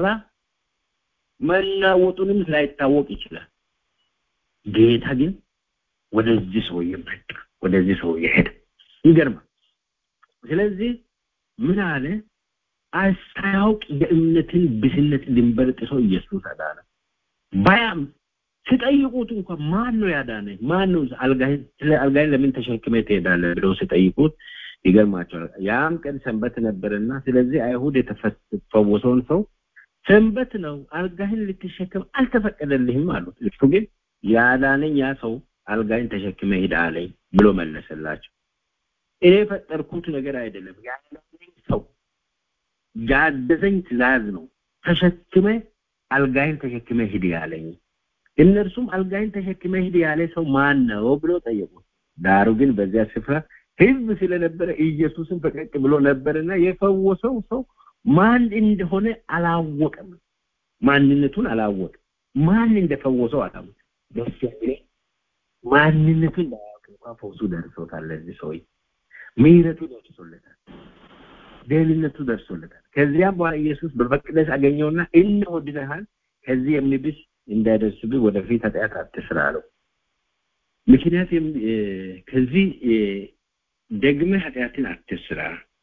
C: መናወጡንም ላይታወቅ ይችላል ጌታ ግን ወደዚህ ሰውዬ መጣ ወደዚህ ሰውዬ ሄደ ይገርማል ስለዚህ ምን አለ ሳያውቅ የእምነትን ብስነት ድንበር ጥሶ ኢየሱስ አዳነ ባያም ሲጠይቁት እንኳን ማን ነው ያዳነ ማን ነው አልጋህን ስለ አልጋህን ለምን ተሸክመ ትሄዳለህ ብለው ሲጠይቁት ይገርማቸዋል ያም ቀን ሰንበት ነበርና ስለዚህ አይሁድ የተፈወሰውን ሰው ሰንበት ነው አልጋህን ልትሸከም አልተፈቀደልህም አሉት እሱ ግን ያዳነኝ ያ ሰው አልጋህን ተሸክመ ሂድ አለኝ ብሎ መለሰላቸው እኔ የፈጠርኩት ነገር አይደለም ያዳነኝ ሰው ያዘዘኝ ትእዛዝ ነው ተሸክመ አልጋይን ተሸክመ ሂድ ያለኝ እነርሱም አልጋይን ተሸክመ ሂድ ያለ ሰው ማን ነው ብሎ ጠየቁት ዳሩ ግን በዚያ ስፍራ ህዝብ ስለነበረ ኢየሱስን ፈቀቅ ብሎ ነበርና የፈወሰው ሰው ማን እንደሆነ አላወቀም። ማንነቱን አላወቀም። ማን እንደፈወሰው አላወቀም። ደስ የሚለኝ ማንነቱን እንዳያውቅ እንኳን ፈውሱ ደርሶታል። ለዚህ ሰውዬ ምሕረቱ ደርሶለታል። ደህንነቱ ደርሶለታል። ከዚያም በኋላ ኢየሱስ በመቅደስ አገኘውና እነሆ ድነሃል፣ ከዚህ የሚብስ እንዳይደርስብህ ወደፊት ኃጢአት አትስራ አለው። ምክንያት ከዚህ ደግመህ ኃጢአትን አትስራ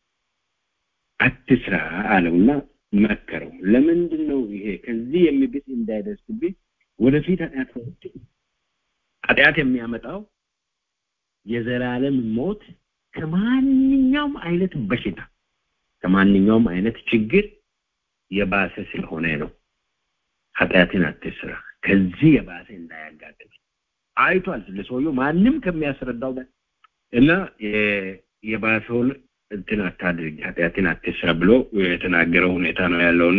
C: አትስራ አለውና መከረው። ለምንድን ነው ይሄ ከዚህ የሚብስ እንዳይደርስብህ ወደፊት ኃጢአት ኃጢአት የሚያመጣው የዘላለም ሞት ከማንኛውም አይነት በሽታ ከማንኛውም አይነት ችግር የባሰ ስለሆነ ነው። ኃጢአትን አትስራ ከዚህ የባሰ እንዳያጋጥም አይቷል። ለሰውየው ማንም ከሚያስረዳው ጋር እና የባሰውን እንትን አታድርግ ኃጢአትን አትስራ ብሎ የተናገረው ሁኔታ ነው ያለውና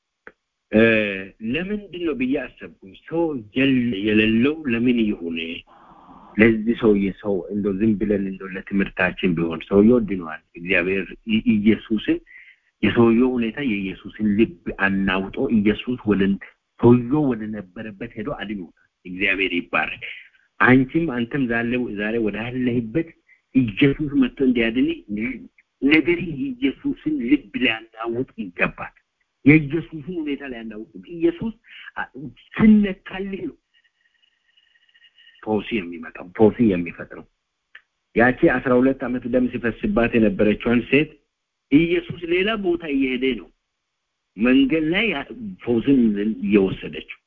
C: ለምንድን ነው ብዬ አሰብኩኝ። ሰው የሌለው ለምን ይሁን ለዚህ ሰውዬ ሰው እንደው ዝም ብለን እንደው ለትምህርታችን ቢሆን ሰውየው ድኗል። እግዚአብሔር ኢየሱስን የሰውየው ሁኔታ የኢየሱስን ልብ አናውጦ ኢየሱስ ወደ ሰውየው ወደ ነበረበት ሄዶ አድኖታል። እግዚአብሔር ይባረክ። አንቺም አንተም ዛሬ ዛሬ ወደ አለህበት ኢየሱስ መጥቶ እንዲያድን ነገር ኢየሱስን ልብ ሊያናውጥ ይገባል። የኢየሱስን ሁኔታ ሊያናውጥ ኢየሱስ ስነካልህ ነው ፖሲ የሚመጣው ፖሲ የሚፈጥረው ያቺ አስራ ሁለት ዓመት ደም ሲፈስባት የነበረችዋን ሴት ኢየሱስ ሌላ ቦታ እየሄደ ነው መንገድ ላይ ፎስን እየወሰደችው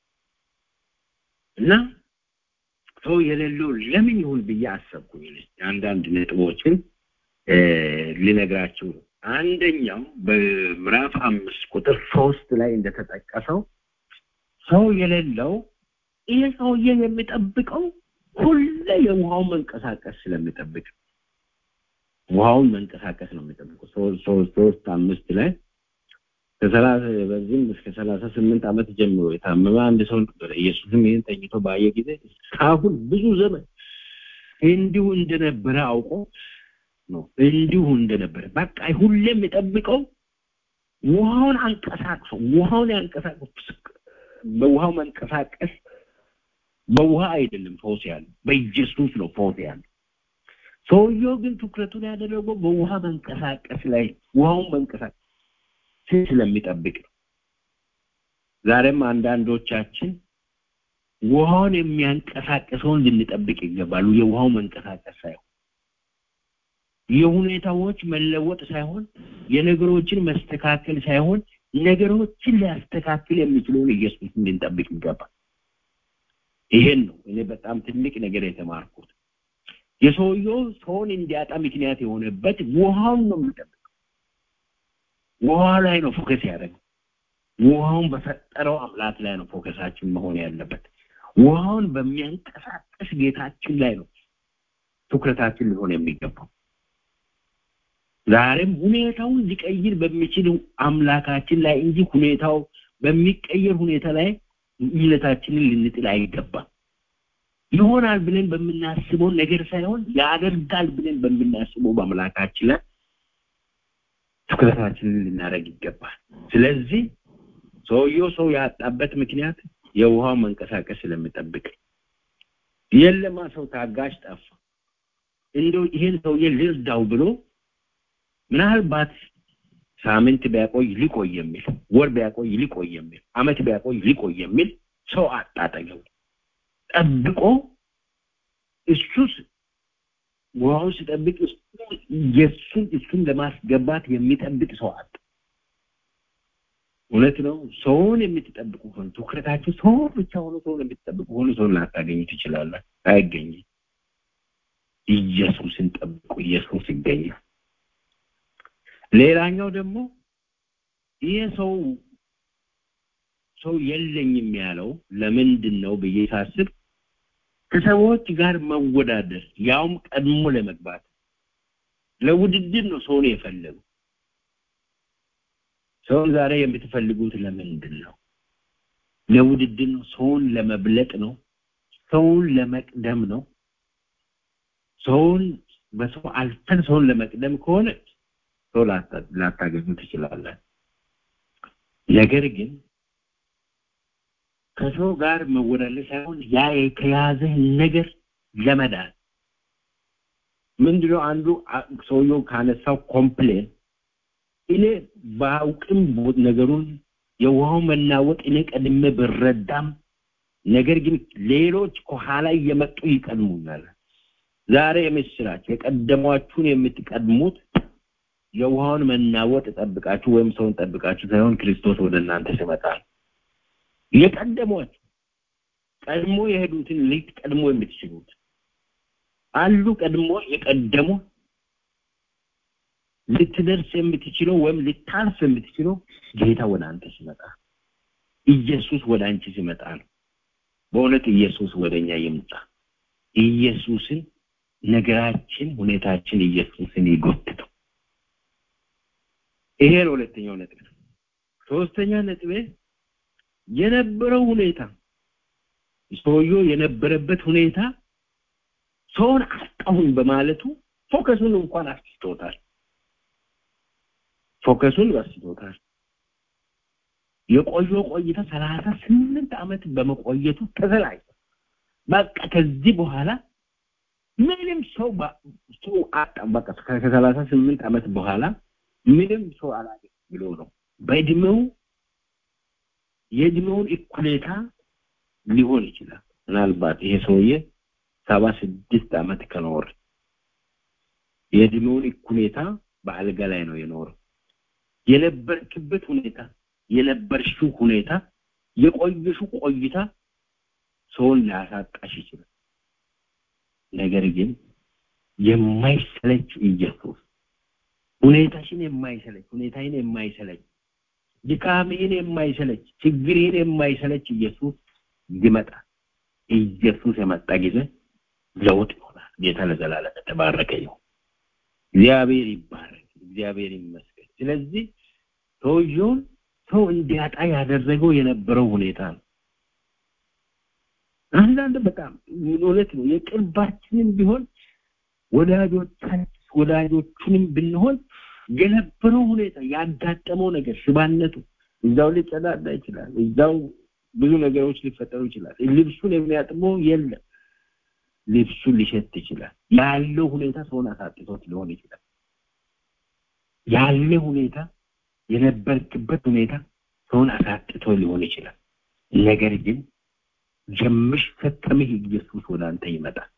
C: እና ሰው የሌለው ለምን ይሁን ብዬ አሰብኩኝ። አንዳንድ ነጥቦችን ልነግራችሁ ነው። አንደኛው በምዕራፍ አምስት ቁጥር ሶስት ላይ እንደተጠቀሰው ሰው የሌለው ይህ ሰውዬ የሚጠብቀው ሁሌ የውሃውን መንቀሳቀስ ስለሚጠብቅ ውሃውን መንቀሳቀስ ነው የሚጠብቀው። ሶስት ሶስት አምስት ላይ ከሰላሳ በዚህም እስከ ሰላሳ ስምንት ዓመት ጀምሮ የታመመ አንድ ሰው ነበረ። ኢየሱስም ይህን ተኝቶ ባየ ጊዜ እስካሁን ብዙ ዘመን እንዲሁ እንደነበረ አውቆ ነው እንዲሁ እንደነበረ በቃ ሁሌ የሚጠብቀው ውሃውን አንቀሳቅሶ ውሃውን ያንቀሳቅሶ በውሃው መንቀሳቀስ በውሃ አይደለም ፈውስ ያለው በኢየሱስ ነው ፈውስ ያለው። ሰውየው ግን ትኩረቱን ያደረገው በውሃ መንቀሳቀስ ላይ ውሃውን መንቀሳቀስ ስለሚጠብቅ ነው። ዛሬም አንዳንዶቻችን ውሃውን የሚያንቀሳቅሰውን ልንጠብቅ ይገባሉ። የውሃው መንቀሳቀስ ሳይሆን የሁኔታዎች መለወጥ ሳይሆን የነገሮችን መስተካከል ሳይሆን ነገሮችን ሊያስተካክል የሚችለውን ኢየሱስን ልንጠብቅ ይገባል። ይሄን ነው እኔ በጣም ትልቅ ነገር የተማርኩት። የሰውየው ሰውን እንዲያጣ ምክንያት የሆነበት ውሃውን ነው የሚጠብቀው። ውሃ ላይ ነው ፎከስ ያደረገው። ውሃውን በፈጠረው አምላክ ላይ ነው ፎከሳችን መሆን ያለበት። ውሃውን በሚያንቀሳቀስ ጌታችን ላይ ነው ትኩረታችን ሊሆን የሚገባው። ዛሬም ሁኔታውን ሊቀይር በሚችል አምላካችን ላይ እንጂ ሁኔታው በሚቀየር ሁኔታ ላይ እምነታችንን ልንጥል አይገባም። ይሆናል ብለን በምናስበው ነገር ሳይሆን ያደርጋል ብለን በምናስበው በአምላካችን ላይ ትኩረታችንን ልናደርግ ይገባል። ስለዚህ ሰውየው ሰው ያጣበት ምክንያት የውሃው መንቀሳቀስ ስለሚጠብቅ የለማ ሰው ታጋሽ ጠፋ። እንደው ይሄን ሰውዬ ልርዳው ብሎ ምናልባት ሳምንት ቢያቆይ ሊቆይ የሚል ወር ቢያቆይ ሊቆይ የሚል አመት ቢያቆይ ሊቆይ የሚል ሰው አጣጠገው ጠብቆ እሱስ ውሃውን ሲጠብቅ የእሱን እሱን ለማስገባት የሚጠብቅ ሰው አጣ። እውነት ነው። ሰውን የምትጠብቁ ሆነ ትኩረታችሁ ሰውን ብቻ ሆኖ ሰውን የምትጠብቁ ሆነ ሰውን ላታገኙ ትችላላችሁ። አይገኝም። ኢየሱስን ጠብቁ። ኢየሱስ ይገኛል። ሌላኛው ደግሞ ይህ ሰው ሰው የለኝም ያለው ለምንድን ነው ብዬ ሳስብ ከሰዎች ጋር መወዳደር ያውም ቀድሞ ለመግባት ለውድድር ነው ሰውን የፈለገው። ሰውን ዛሬ የምትፈልጉት ለምንድን ነው? ለውድድር ነው። ሰውን ለመብለጥ ነው። ሰውን ለመቅደም ነው። ሰውን በሰው አልፈን ሰውን ለመቅደም ከሆነ ሰው ላታገኙ ትችላለን። ነገር ግን ከሰው ጋር መወዳደር ሳይሆን ያ ከያዘህ ነገር ለመዳን ምንድነው አንዱ ሰውየው ካነሳው ኮምፕሌን እኔ ባውቅም ነገሩን የውሃው መናወጥ እኔ ቀድሜ ብረዳም ነገር ግን ሌሎች ከኋላ እየመጡ ይቀድሙኛል። ዛሬ የምስራች የቀደሟችሁን የምትቀድሙት የውሃውን መናወጥ ጠብቃችሁ ወይም ሰውን ጠብቃችሁ ሳይሆን ክርስቶስ ወደ እናንተ ሲመጣ የቀደሟችሁ ቀድሞ የሄዱትን ልትቀድሞ የምትችሉት አሉ። ቀድሞ የቀደሙ ልትደርስ የምትችለው ወይም ልታልፍ የምትችለው ጌታ ወደ አንተ ሲመጣ ኢየሱስ ወደ አንቺ ሲመጣ ነው። በእውነት ኢየሱስ ወደኛ ይምጣ። ኢየሱስን ነገራችን፣ ሁኔታችን ኢየሱስን ይጎትተው። ይሄ ነው ሁለተኛው ነጥብ። ሶስተኛ ነጥቤ የነበረው ሁኔታ ሰውየው የነበረበት ሁኔታ ሰውን አጣሁኝ በማለቱ ፎከሱን እንኳን አስቶታል። ፎከሱን አስቶታል። የቆየው ቆይታ ሰላሳ ስምንት ዓመት በመቆየቱ ተሰላቸ። በቃ ከዚህ በኋላ ምንም ሰው ሰው አጣ። በቃ ከሰላሳ ስምንት ዓመት በኋላ ምንም ሰው አላገኝ ብሎ ነው በእድሜው የእድሜውን እኩሌታ ሊሆን ይችላል። ምናልባት ይሄ ሰውዬ ሰባ ስድስት ዓመት ከኖር የእድሜውን እኩሌታ በአልጋ ላይ ነው የኖረው። የነበርክበት ሁኔታ የነበርሽው ሁኔታ የቆየሽው ቆይታ ሰውን ሊያሳጣሽ ይችላል። ነገር ግን የማይሰለች ኢየሱስ ሁኔታሽን የማይሰለች ሁኔታዬን የማይሰለች ድካምህን የማይሰለች ችግርህን የማይሰለች ኢየሱስ ይመጣል። ኢየሱስ የመጣ ጊዜ ለውጥ ይሆናል። ጌታ ለዘላለም የተባረከ ይሁን። እግዚአብሔር ይባረክ። እግዚአብሔር ይመስገን። ስለዚህ ሰውየውን ሰው እንዲያጣ ያደረገው የነበረው ሁኔታ ነው። አንዳንድ በጣም እውነት ነው። የቅርባችንም ቢሆን ወዳጆቻችን ወዳጆቹንም ብንሆን የነበረው ሁኔታ ያጋጠመው ነገር ሽባነቱ እዛው ሊጸዳዳ ይችላል። እዛው ብዙ ነገሮች ሊፈጠሩ ይችላል። ልብሱን የሚያጥበው የለም። ልብሱን ሊሸት ይችላል። ያለው ሁኔታ ሰውን አሳጥቶት ሊሆን ይችላል። ያለ ሁኔታ የነበርክበት ሁኔታ ሰውን አሳጥቶ ሊሆን ይችላል። ነገር ግን የሚሸከምህ ኢየሱስ ወደ አንተ ይመጣል።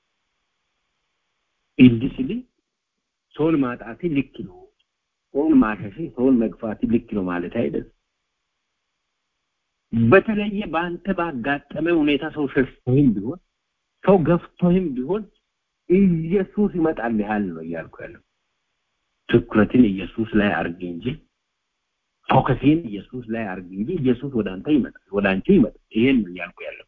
C: እንዲህ ስል ሰውን ማጣት ልክ ነው፣ ሰውን ማሸሽ፣ ሰውን መግፋት ልክ ነው ማለት አይደለም። በተለየ በአንተ ባጋጠመ ሁኔታ ሰው ሸሽቶህም ቢሆን ሰው ገፍቶህም ቢሆን ኢየሱስ ይመጣልሃል ነው እያልኩ ያለው። ትኩረትን ኢየሱስ ላይ አርግ እንጂ ፎከስን ኢየሱስ ላይ አርግ እንጂ ኢየሱስ ወደ አንተ ይመጣል፣ ወደ አንቺ ይመጣል። ይሄን ነው እያልኩ ያለው።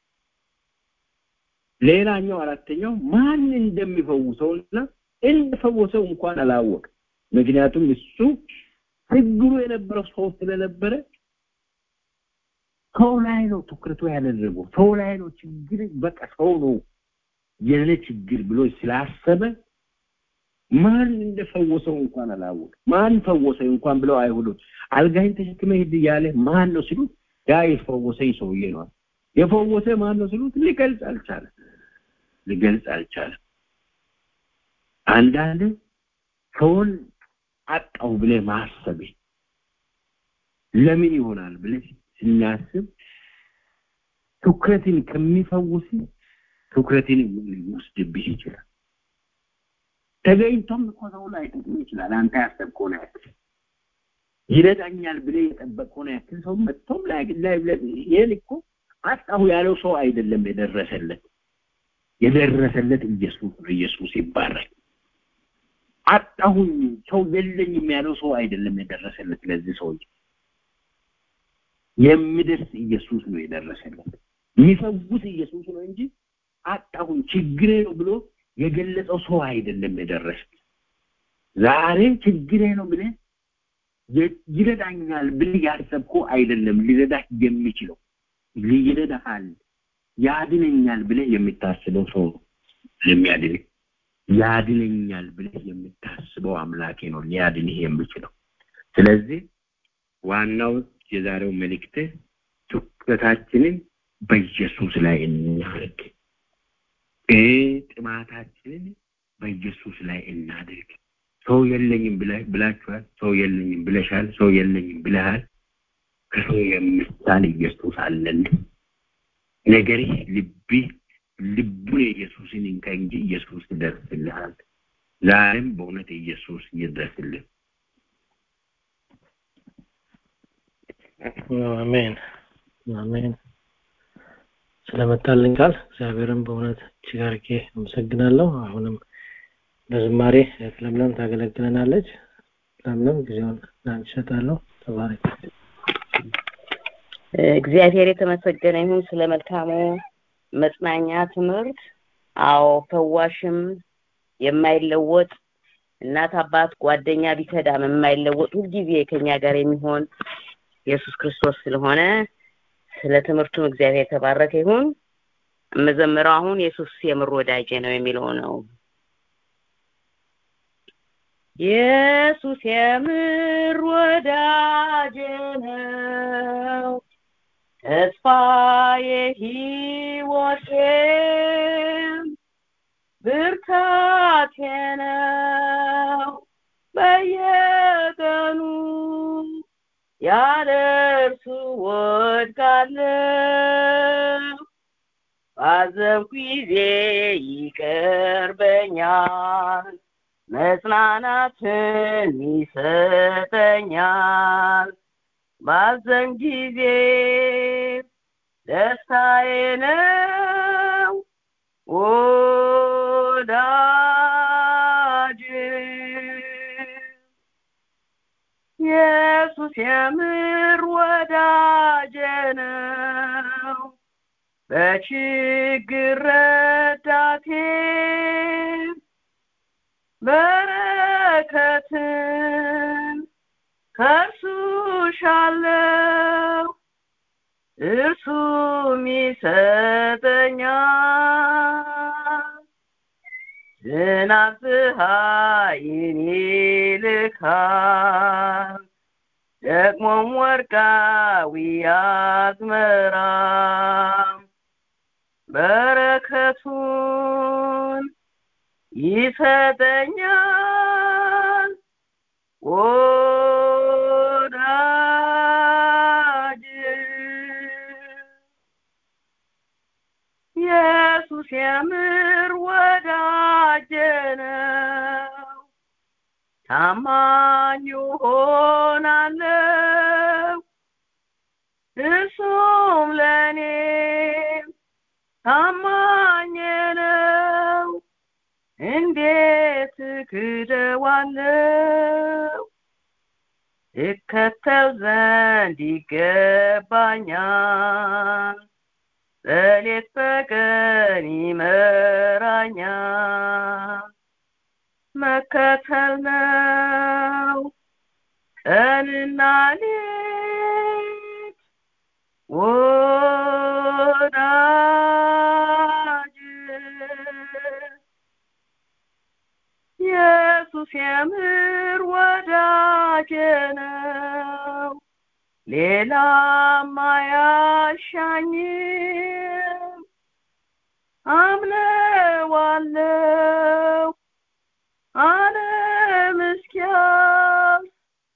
C: ሌላኛው አራተኛው ማን እንደሚፈውሰውና እንደፈወሰው እንኳን አላወቅ። ምክንያቱም እሱ ችግሩ የነበረው ሰው ስለነበረ ሰው ላይ ነው ትኩረቱ ያደረገው። ሰው ላይ ነው ችግር፣ በቃ ሰው ነው የኔ ችግር ብሎ ስላሰበ ማን እንደፈወሰው እንኳን አላወቅ። ማን ፈወሰኝ እንኳን ብለው አይሁዶች አልጋይን ተሸክመ ሂድ እያለ ማን ነው ሲሉት ያ የፈወሰኝ ሰውዬ ነው። የፈወሰ ማን ነው ሲሉት ሊገልጽ አልቻለም። ሊገልጽ አልቻለም። አንዳንድ ሰውን አጣው ብለህ ማሰብ ለምን ይሆናል ብለህ ስናስብ ትኩረትን ከሚፈውስ ትኩረትን ሊወስድብህ ይችላል። ተገኝቶም እኮ ሰው ላይ ጥቅም ይችላል። አንተ ያሰብከውን ያክል ይረዳኛል ብለህ የጠበቅከውን ያክል ሰው መጥቶም ላይ ላይ ይሄን እኮ አጣሁ ያለው ሰው አይደለም የደረሰለት የደረሰለት ኢየሱስ ነው። ኢየሱስ ይባረክ። አጣሁኝ ሰው የለኝም ያለው ሰው አይደለም የደረሰለት ለዚህ ሰው የሚደርስ ኢየሱስ ነው የደረሰለት። የሚፈውስ ኢየሱስ ነው እንጂ አጣሁኝ ችግሬ ነው ብሎ የገለጸው ሰው አይደለም የደረሰ። ዛሬ ችግሬ ነው ብለህ ይረዳኛል ብለህ ያሰብከው አይደለም ሊረዳህ የሚችለው ሊረዳሃል ያድነኛል ብለህ የምታስበው ሰው ነው የሚያድንህ። ያድነኛል ብለህ የምታስበው አምላኬ ነው ሊያድንህ የሚችለው። ስለዚህ ዋናው የዛሬው መልእክት ትኩረታችንን በኢየሱስ ላይ እናድርግ። ጥማታችንን በኢየሱስ ላይ እናድርግ። ሰው የለኝም ብላችኋል። ሰው የለኝም ብለሻል። ሰው የለኝም ብለሃል። ከሰው የሚሳል ኢየሱስ አለን። ነገርህ ልብህ ልቡን ኢየሱስን እንካ እንጂ ኢየሱስ ይደርስልሃል። ዛሬም በእውነት ኢየሱስ ይድረስልን።
A: አሜን አሜን። ስለመጣልን ቃል እግዚአብሔርን በእውነት እጅግ አድርጌ አመሰግናለሁ። አሁንም በዝማሬ እህት ለምለም ታገለግለናለች። ለምለም ጊዜውን ላንቺ እሰጣለሁ። ተባረክ።
B: እግዚአብሔር የተመሰገነ ይሁን ስለ መልካሙ መጽናኛ ትምህርት። አዎ ፈዋሽም የማይለወጥ እናት አባት ጓደኛ ቢከዳም የማይለወጥ ሁልጊዜ ከኛ ጋር የሚሆን ኢየሱስ ክርስቶስ ስለሆነ ስለ ትምህርቱም እግዚአብሔር የተባረከ ይሁን። የምዘምረው አሁን ኢየሱስ የምር ወዳጄ ነው የሚለው ነው። ኢየሱስ የምር ወዳጄ ነው ተስፋዬ ሕይወቴም ብርታቴ ነው በየቀኑ ያለ እርሱ ወድቃለሁ ባዘንኩ ጊዜ ይቀርበኛል መጽናናትን ይሰጠኛል ባዘን ጊዜ ደስታዬ ነው ወዳጅ ኢየሱስ የምር ወዳጄ ነው በችግር ረዳቴ በረከትን ከእርሱ ሻለው እርሱም ይሰጠኛል ዝናብ ፀሐይን ይልካል ደግሞም ወርቃዊ አዝመራ በረከቱን ይሰጠኛል ወዳጅ ኢየሱስ የምር ወዳጄ ነው ታማኝ ሆናለሁ እርሱም ለእኔ ታማኝ ነው እንዴት ክደዋለው እከተል ዘንድ ይገባኛል በሌት በቀን ይመራኛል መከተል ነው ቀንና ሌት ወዳጅ ኢየሱስ የምር ወዳጄ ነው ሌላም አያሻኝም አምነዋለው ዓለም እስኪያልፍ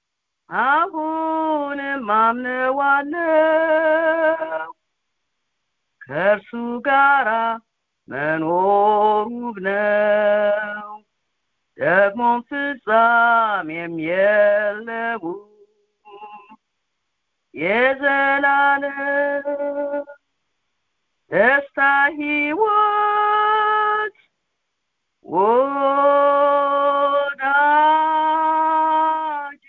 B: አሁንም አምነዋለው ከእርሱ ጋራ መኖር ውብ ነው ደግሞም ፍጻሜም የለው የዘላለም ደስታ ሕይወት ወዳጅ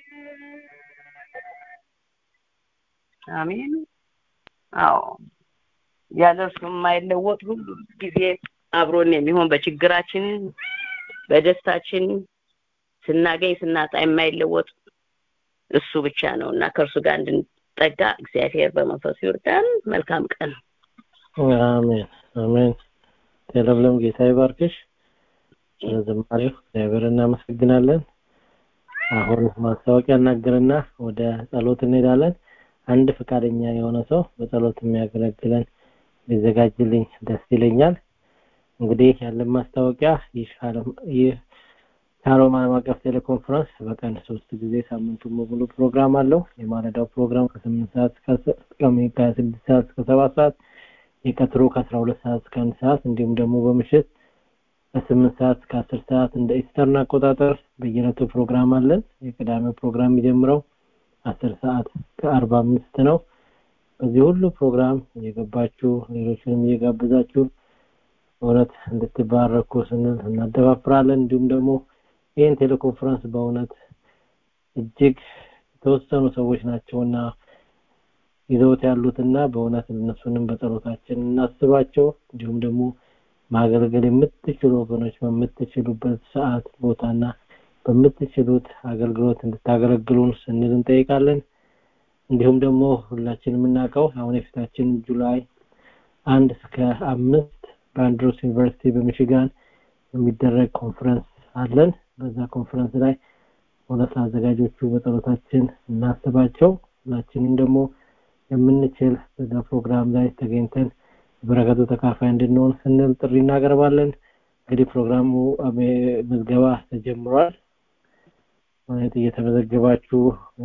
B: አሜን አዎ ያለ እርሱ የማይለወጥ ሁሉ ጊዜ አብሮን የሚሆን በችግራችን በደስታችን ስናገኝ ስናጣ የማይለወጥ እሱ ብቻ ነው እና ከእርሱ ጋር እንድንጠጋ እግዚአብሔር በመንፈሱ ይርዳን መልካም ቀን
A: አሜን አሜን የለምለም ጌታ ይባርክሽ ስለ ዝማሬው እግዚአብሔር እናመሰግናለን። አሁን ማስታወቂያ እናገርና ወደ ጸሎት እንሄዳለን። አንድ ፈቃደኛ የሆነ ሰው በጸሎት የሚያገለግለን ሊዘጋጅልኝ ደስ ይለኛል። እንግዲህ ያለን ማስታወቂያ ይህ ሻሎም ዓለም አቀፍ ቴሌኮንፈረንስ በቀን ሶስት ጊዜ ሳምንቱን በሙሉ ፕሮግራም አለው። የማለዳው ፕሮግራም ከስምንት ሰዓት እስከ ከስድስት ሰዓት እስከ ሰባት ሰዓት የቀትሩ ከአስራ ሁለት ሰዓት እስከ አንድ ሰዓት እንዲሁም ደግሞ በምሽት ከስምንት ሰዓት እስከ አስር ሰዓት እንደ ኢስተርን አቆጣጠር በየዕለቱ ፕሮግራም አለን። የቅዳሜው ፕሮግራም የሚጀምረው አስር ሰዓት ከአርባ አምስት ነው። በዚህ ሁሉ ፕሮግራም እየገባችሁ ሌሎችንም እየጋበዛችሁ በእውነት እንድትባረኩ ስንል እናደፋፍራለን። እንዲሁም ደግሞ ይህን ቴሌኮንፈረንስ በእውነት እጅግ የተወሰኑ ሰዎች ናቸውና ይዘውት ያሉትና በእውነት እነሱንም በጸሎታችን እናስባቸው። እንዲሁም ደግሞ ማገልገል የምትችሉ ወገኖች በምትችሉበት ሰዓት ቦታና በምትችሉት አገልግሎት እንድታገለግሉን ስንል እንጠይቃለን። እንዲሁም ደግሞ ሁላችን የምናውቀው አሁን የፊታችን ጁላይ አንድ እስከ አምስት በአንድሮስ ዩኒቨርሲቲ በሚሽጋን የሚደረግ ኮንፈረንስ አለን። በዛ ኮንፈረንስ ላይ እውነት አዘጋጆቹ በጸሎታችን እናስባቸው። ሁላችንም ደግሞ የምንችል በዛ ፕሮግራም ላይ ተገኝተን በረከቱ ተካፋይ እንድንሆን ስንል ጥሪ እናቀርባለን። እንግዲህ ፕሮግራሙ ምዝገባ ተጀምሯል። ማለት እየተመዘገባችሁ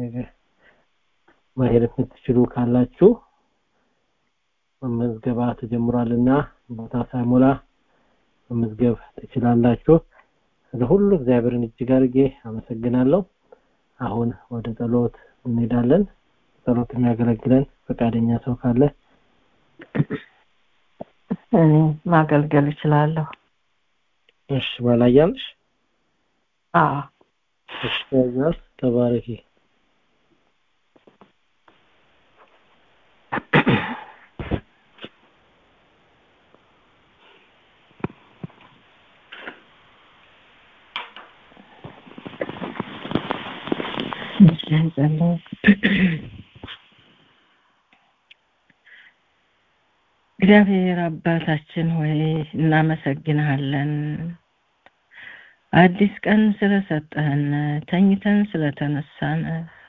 A: መሄድ የምትችሉ ካላችሁ መመዝገባ ተጀምሯልና ቦታ ሳይሞላ መመዝገብ ትችላላችሁ። ለሁሉ እግዚአብሔርን እጅግ አድርጌ አመሰግናለሁ። አሁን ወደ ጸሎት እንሄዳለን። ጸሎት የሚያገለግለን ፈቃደኛ ሰው ካለ
D: እኔ ማገልገል እችላለሁ።
A: እሺ፣ ባላያምሽ
D: አዎ
A: እሺ፣ ያዛል ተባረኪ።
D: እግዚአብሔር አባታችን ሆይ እናመሰግንሃለን። አዲስ ቀን ስለሰጠህን ተኝተን ስለተነሳን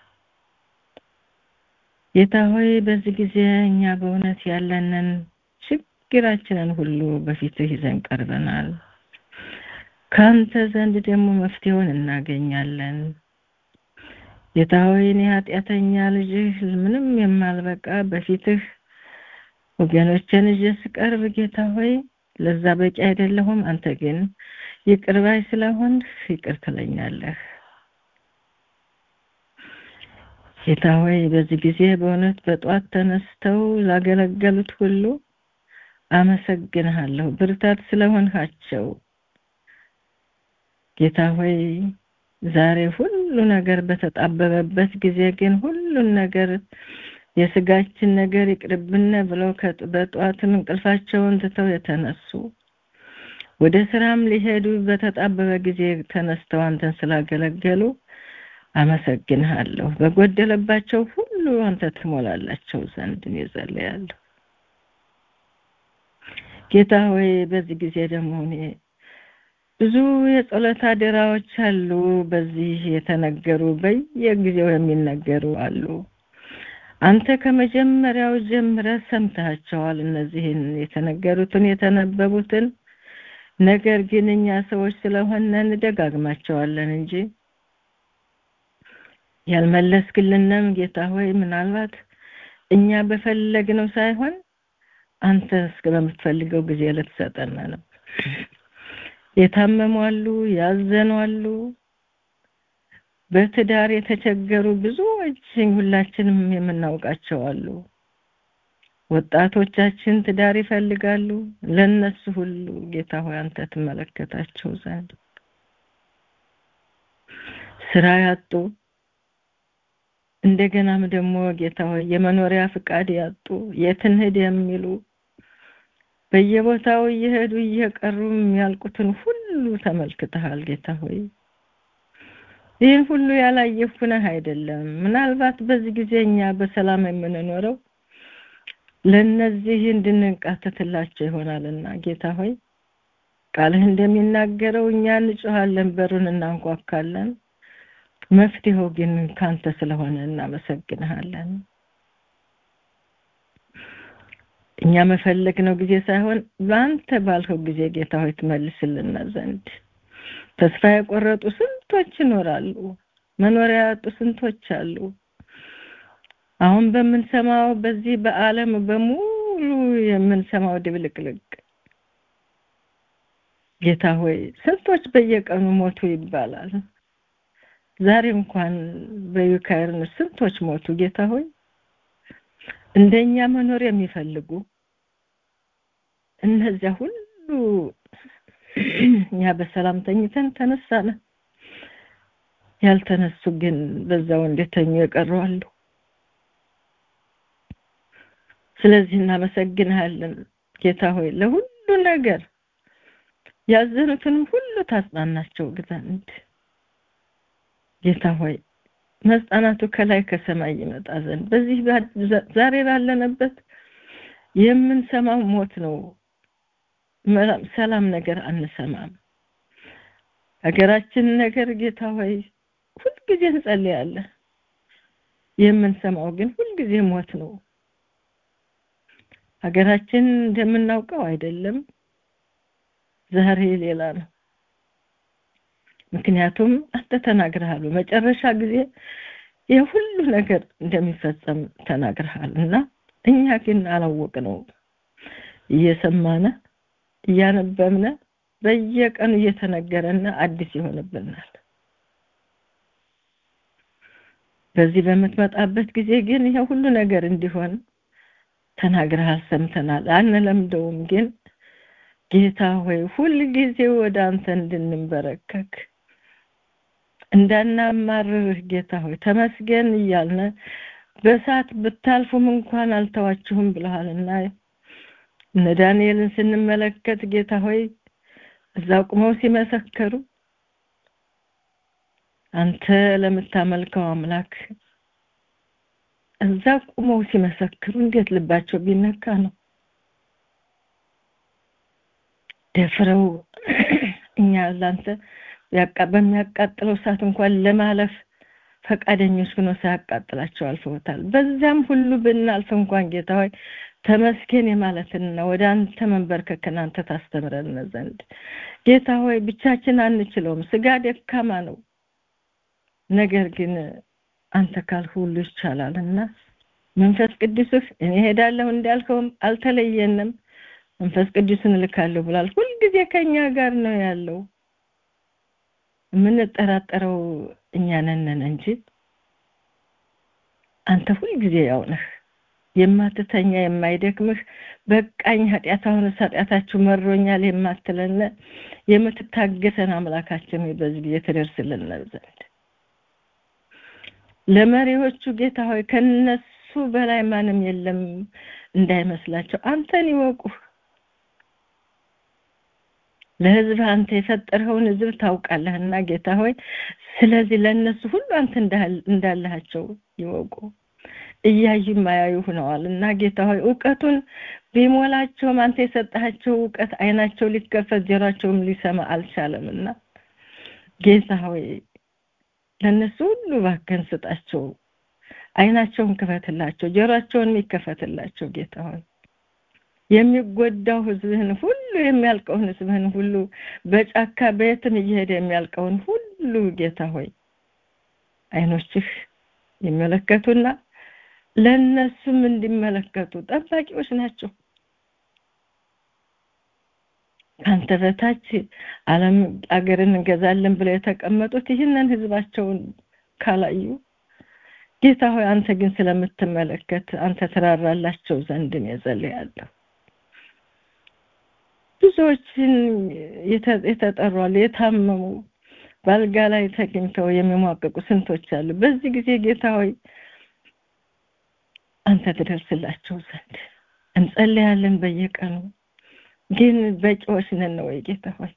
D: ጌታ ሆይ በዚህ ጊዜ እኛ በእውነት ያለንን ችግራችንን ሁሉ በፊትህ ይዘን ቀርበናል። ከአንተ ዘንድ ደግሞ መፍትሄውን እናገኛለን። ጌታ ሆይ እኔ ኃጢአተኛ ልጅህ ምንም የማልበቃ በፊትህ ወገኖችን ይዤ ስቀርብ ጌታ ሆይ ለዛ በቂ አይደለሁም። አንተ ግን ይቅር ባይ ስለሆንህ ይቅር ትለኛለህ። ጌታ ሆይ በዚህ ጊዜ በእውነት በጧት ተነስተው ላገለገሉት ሁሉ አመሰግንሃለሁ፣ ብርታት ስለሆንሃቸው። ጌታ ሆይ ዛሬ ሁሉ ነገር በተጣበበበት ጊዜ ግን ሁሉን ነገር የስጋችን ነገር ይቅርብነ ብለው በጠዋትም እንቅልፋቸውን ትተው የተነሱ ወደ ስራም ሊሄዱ በተጣበበ ጊዜ ተነስተው አንተን ስላገለገሉ አመሰግንሃለሁ። በጎደለባቸው ሁሉ አንተ ትሞላላቸው ዘንድ እጸልያለሁ። ጌታ ሆይ በዚህ ጊዜ ደግሞ እኔ ብዙ የጸሎት አደራዎች አሉ። በዚህ የተነገሩ በየጊዜው የሚነገሩ አሉ። አንተ ከመጀመሪያው ጀምረህ ሰምተሃቸዋል። እነዚህን የተነገሩትን የተነበቡትን ነገር ግን እኛ ሰዎች ስለሆነ እንደጋግማቸዋለን እንጂ ያልመለስክልንም ጌታ ሆይ ምናልባት እኛ በፈለግነው ሳይሆን አንተ እስከ በምትፈልገው ጊዜ ልትሰጠን ነው። የታመሙ አሉ፣ ያዘኑ አሉ፣ በትዳር የተቸገሩ ብዙዎች ሁላችንም የምናውቃቸው አሉ። ወጣቶቻችን ትዳር ይፈልጋሉ። ለነሱ ሁሉ ጌታ ሆይ አንተ ትመለከታቸው ዘንድ ስራ ያጡ እንደገናም ደግሞ ጌታ ሆይ የመኖሪያ ፍቃድ ያጡ የት እንሂድ የሚሉ በየቦታው እየሄዱ እየቀሩ የሚያልቁትን ሁሉ ተመልክተሃል ጌታ ሆይ ይህን ሁሉ ያላየሁ ነህ አይደለም። ምናልባት በዚህ ጊዜ እኛ በሰላም የምንኖረው ለነዚህ እንድንቃተትላቸው ይሆናልና ጌታ ሆይ ቃልህ እንደሚናገረው እኛ እንጮሃለን፣ በሩን እናንኳካለን። መፍትሄው ግን ካንተ ስለሆነ እናመሰግንሃለን። እኛ መፈለግ ነው ጊዜ ሳይሆን በአንተ ባልከው ጊዜ ጌታ ሆይ ትመልስልና ዘንድ ተስፋ የቆረጡ ስንቶች ይኖራሉ። መኖሪያ ያጡ ስንቶች አሉ። አሁን በምንሰማው በዚህ በዓለም በሙሉ የምንሰማው ድብልቅልቅ ጌታ ሆይ ስንቶች በየቀኑ ሞቱ ይባላል። ዛሬ እንኳን በዩክሬን ስንቶች ሞቱ። ጌታ ሆይ እንደኛ መኖር የሚፈልጉ እነዚያ ሁሉ እኛ በሰላም ተኝተን ተነሳነ። ያልተነሱ ግን በዛው እንደተኙ የቀሩ አሉ። ስለዚህ እናመሰግንሃለን ጌታ ሆይ ለሁሉ ነገር ያዘኑትንም ሁሉ ታጽናናቸው ዘንድ ጌታ ሆይ መጽናናቱ ከላይ ከሰማይ ይመጣ ዘንድ በዚህ ዛሬ ባለንበት የምንሰማው ሞት ነው። ሰላም ነገር አንሰማም። ሀገራችን ነገር ጌታ ሆይ ሁልጊዜ እንጸልያለን። የምንሰማው ግን ሁልጊዜ ሞት ነው። ሀገራችን እንደምናውቀው አይደለም። ዛሬ ሌላ ነው። ምክንያቱም አንተ ተናግረሃል። በመጨረሻ ጊዜ የሁሉ ነገር እንደሚፈጸም ተናግረሃል እና እኛ ግን አላወቅነው። እየሰማነ እያነበብነ በየቀኑ እየተነገረና አዲስ ይሆንብናል። በዚህ በምትመጣበት ጊዜ ግን ይሄ ሁሉ ነገር እንዲሆን ተናግረሃል፣ ሰምተናል። አንለምደውም ግን ጌታ ሆይ ሁል ጊዜ ወደ አንተ እንድንበረከክ እንዳናማርርህ ጌታ ሆይ ተመስገን እያልነ በእሳት ብታልፉም እንኳን አልተዋችሁም ብለሃልና እነ ዳንኤልን ስንመለከት ጌታ ሆይ እዛ ቁመው ሲመሰከሩ አንተ ለምታመልከው አምላክ እዛ ቁመው ሲመሰክሩ እንዴት ልባቸው ቢነካ ነው። ደፍረው እኛ ላንተ በሚያቃጥለው እሳት እንኳን ለማለፍ ፈቃደኞች ሆኖ ሳያቃጥላቸው አልፈውታል። በዚያም ሁሉ ብናልፍ እንኳን ጌታ ሆይ ተመስገን የማለትና ወደ አንተ መንበርከክን አንተ ታስተምረን ዘንድ ጌታ ሆይ ብቻችን አንችለውም። ስጋ ደካማ ነው። ነገር ግን አንተ ካልህ ሁሉ ይቻላልና መንፈስ ቅዱስህ እኔ ሄዳለሁ እንዳልከውም አልተለየንም። መንፈስ ቅዱስን እልካለሁ ብሏል። ሁልጊዜ ከኛ ጋር ነው ያለው። የምንጠራጠረው እኛ ነን እንጂ አንተ ሁልጊዜ ያው ነህ። የማትተኛ የማይደክምህ በቃኝ ኃጢአት አሁንስ ኃጢአታችሁ መሮኛል የማትለን የምትታገሰን አምላካችን ሆይ በዚህ ጊዜ ትደርስልን ዘንድ ለመሪዎቹ ጌታ ሆይ ከነሱ በላይ ማንም የለም እንዳይመስላቸው አንተን ይወቁህ። ለህዝብ አንተ የፈጠርኸውን ህዝብ ታውቃለህና ጌታ ሆይ ስለዚህ ለእነሱ ሁሉ አንተ እንዳለሃቸው ይወቁ። እያዩ ማያዩ ሆነዋል እና ጌታ ሆይ እውቀቱን ቢሞላቸውም አንተ የሰጣቸው እውቀት አይናቸው ሊከፈት ጆሯቸውም ሊሰማ አልቻለምና ጌታ ሆይ ለእነሱ ሁሉ እባክህን ስጣቸው። አይናቸውን ክፈትላቸው፣ ጆሯቸውን የሚከፈትላቸው ጌታ ሆይ የሚጎዳው ህዝብህን ሁሉ የሚያልቀውን ህዝብህን ሁሉ በጫካ በየትም እየሄደ የሚያልቀውን ሁሉ ጌታ ሆይ አይኖችህ ይመለከቱና ለነሱም እንዲመለከቱ ጠባቂዎች ናቸው። ከአንተ በታች ዓለም አገርን እንገዛለን ብለው የተቀመጡት ይህንን ህዝባቸውን ካላዩ ጌታ ሆይ አንተ ግን ስለምትመለከት አንተ ትራራላቸው ዘንድ ነው የጸልያለሁ። ብዙዎችን የተጠሯል የታመሙ በአልጋ ላይ ተገኝተው የሚሟቀቁ ስንቶች አሉ። በዚህ ጊዜ ጌታ ሆይ አንተ ትደርስላቸው ዘንድ እንጸልያለን በየቀኑ ግን በቂዎች ነን ወይ ጌታ ሆይ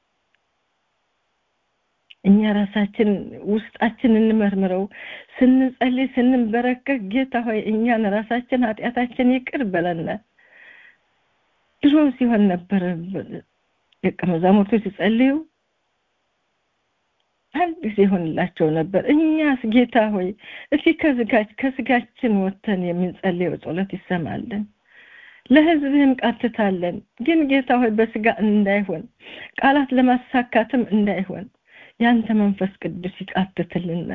D: እኛ ራሳችን ውስጣችን እንመርምረው ስንጸልይ ስንበረከክ ጌታ ሆይ እኛን ራሳችን ኃጢአታችን ይቅር በለን ድሮ ሲሆን ነበር ደቀ መዛሙርቱ ሲጸልዩ አንድ ጊዜ ይሆንላቸው ነበር። እኛስ ጌታ ሆይ እስኪ ከስጋችን ወጥተን የምንጸልየው ጸሎት ይሰማልን። ለህዝብህም ቃትታለን። ግን ጌታ ሆይ በስጋ እንዳይሆን ቃላት ለማሳካትም እንዳይሆን ያንተ መንፈስ ቅዱስ ይቃትትልና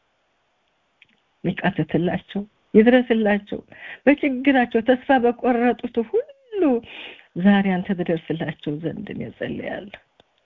D: ይቃትትላቸው፣ ይድረስላቸው። በችግራቸው ተስፋ በቆረጡት ሁሉ ዛሬ አንተ ትደርስላቸው ዘንድ እኔ ጸልያለሁ።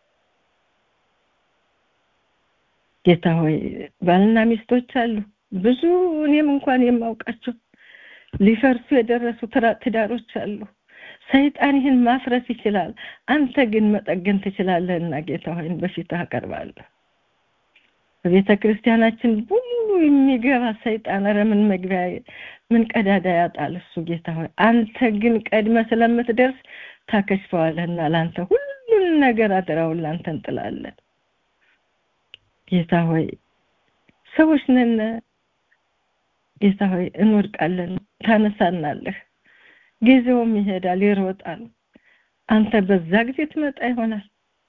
D: ጌታ ሆይ ባልና ሚስቶች አሉ ብዙ እኔም እንኳን የማውቃቸው ሊፈርሱ የደረሱ ትዳሮች አሉ። ሰይጣን ይህን ማፍረስ ይችላል፣ አንተ ግን መጠገን ትችላለህና ጌታ ሆይን በፊትህ አቀርባለሁ። በቤተ ክርስቲያናችን ሁሉ የሚገባ ሰይጣን ኧረ ምን መግቢያ ምን ቀዳዳ ያጣል እሱ ጌታ ሆይ አንተ ግን ቀድመ ስለምትደርስ ታከሽፈዋለህና ለአንተ ሁሉን ነገር አደራውን ለአንተ እንጥላለን። ጌታ ሆይ ሰዎች ነን ጌታ ሆይ እንወድቃለን፣ ታነሳናለህ። ጊዜውም ይሄዳል፣ ይሮጣል። አንተ በዛ ጊዜ ትመጣ ይሆናል።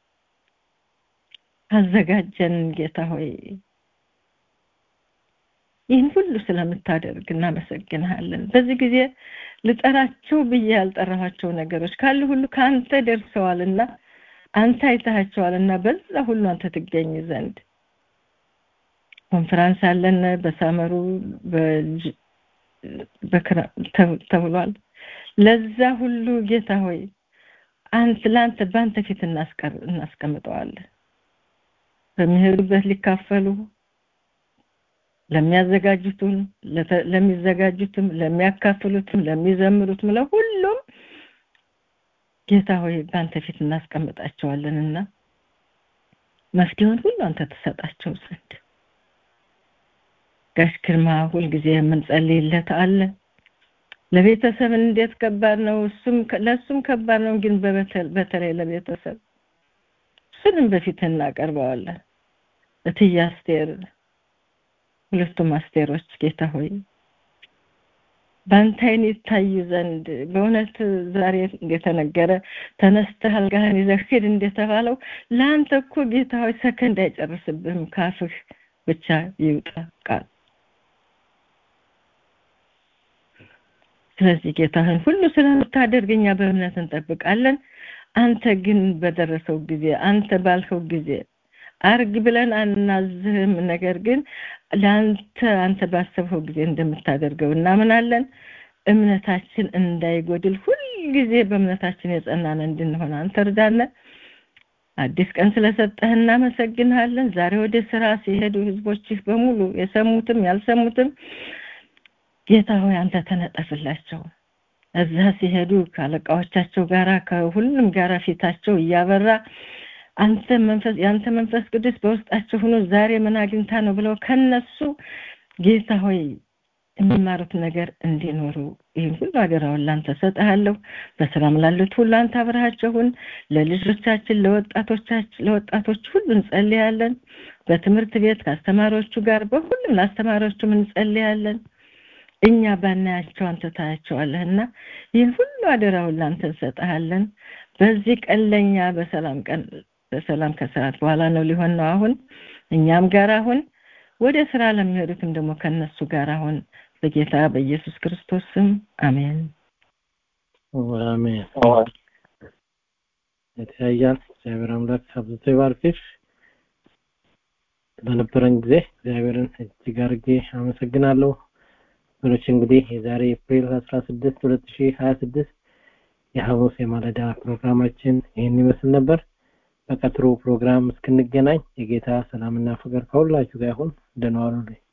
D: አዘጋጀን ጌታ ሆይ ይህን ሁሉ ስለምታደርግ እናመሰግንሃለን። በዚህ ጊዜ ልጠራቸው ብዬ ያልጠራኋቸው ነገሮች ካሉ ሁሉ ከአንተ ደርሰዋልና አንተ አይተሃቸዋልና በዛ ሁሉ አንተ ትገኝ ዘንድ ኮንፈራንስ አለን በሳመሩ ተብሏል። ለዛ ሁሉ ጌታ ሆይ አንተ ለአንተ በአንተ ፊት እናስቀምጠዋለን። በሚሄዱበት ሊካፈሉ ለሚያዘጋጁትም ለሚዘጋጁትም ለሚያካፍሉትም ለሚዘምሩትም ለሁሉም ጌታ ሆይ በአንተ ፊት እናስቀምጣቸዋለንና መፍትሄውን ሁሉ አንተ ትሰጣቸው ዘንድ ጋሽ ግርማ ሁልጊዜ የምንጸልይለት አለ። ለቤተሰብ እንዴት ከባድ ነው፣ እሱም ለእሱም ከባድ ነው። ግን በተለይ ለቤተሰብ እሱንም በፊት እናቀርበዋለን። እትዬ አስቴር፣ ሁለቱም አስቴሮች ጌታ ሆይ በአንተ ዓይን ይታዩ ዘንድ በእውነት ዛሬ እንደተነገረ ተነስተህ አልጋህን ይዘህ ሂድ እንደተባለው ለአንተ እኮ ጌታ ሆይ ሰከንድ አይጨርስብህም፣ ካፍህ ብቻ ይውጣ ቃል ስለዚህ ጌታህን ሁሉ ስለምታደርግ እኛ በእምነት እንጠብቃለን። አንተ ግን በደረሰው ጊዜ አንተ ባልከው ጊዜ አርግ ብለን አናዝህም። ነገር ግን ለአንተ አንተ ባሰብኸው ጊዜ እንደምታደርገው እናምናለን። እምነታችን እንዳይጎድል ሁልጊዜ በእምነታችን የጸናን እንድንሆን አንተ እርዳነ። አዲስ ቀን ስለሰጠህ እናመሰግንሃለን። ዛሬ ወደ ስራ ሲሄዱ ህዝቦችህ በሙሉ የሰሙትም ያልሰሙትም ጌታ ሆይ አንተ ተነጠፍላቸው። እዛ ሲሄዱ ከአለቃዎቻቸው ጋራ ከሁሉም ጋራ ፊታቸው እያበራ አንተ መንፈስ የአንተ መንፈስ ቅዱስ በውስጣቸው ሆኖ ዛሬ ምን አግኝታ ነው ብለው ከነሱ ጌታ ሆይ የሚማሩት ነገር እንዲኖሩ ይህን ሁሉ አደራውን ላንተ ሰጥሃለሁ። በስራም ላሉት ሁሉ አንተ አብረሃቸውን ለልጆቻችን ለወጣቶቻችን ለወጣቶች ሁሉ እንጸልያለን። በትምህርት ቤት ከአስተማሪዎቹ ጋር በሁሉም ለአስተማሪዎቹም እንጸልያለን። እኛ ባናያቸው አንተ ታያቸዋለህና ይህን ሁሉ አደራውን ላንተ እንሰጥሃለን። በዚህ ቀን ለእኛ በሰላም ቀን በሰላም ከሰዓት በኋላ ነው ሊሆን ነው አሁን እኛም ጋር አሁን ወደ ስራ ለሚሄዱትም ደግሞ ከነሱ ጋር አሁን በጌታ በኢየሱስ ክርስቶስ ስም አሜን
A: አሜን። የተያያል እግዚአብሔር አምላክ አብዝቶ ይባርክሽ። በነበረን ጊዜ እግዚአብሔርን እጅግ አድርጌ አመሰግናለሁ። ወገኖች እንግዲህ የዛሬ ኤፕሪል 16 2026 የሐሙስ የማለዳ ፕሮግራማችን ይህን ይመስል ነበር። በቀጥሮ ፕሮግራም እስክንገናኝ የጌታ ሰላምና ፍቅር ከሁላችሁ ጋር ይሁን። ደህና ዋሉልኝ።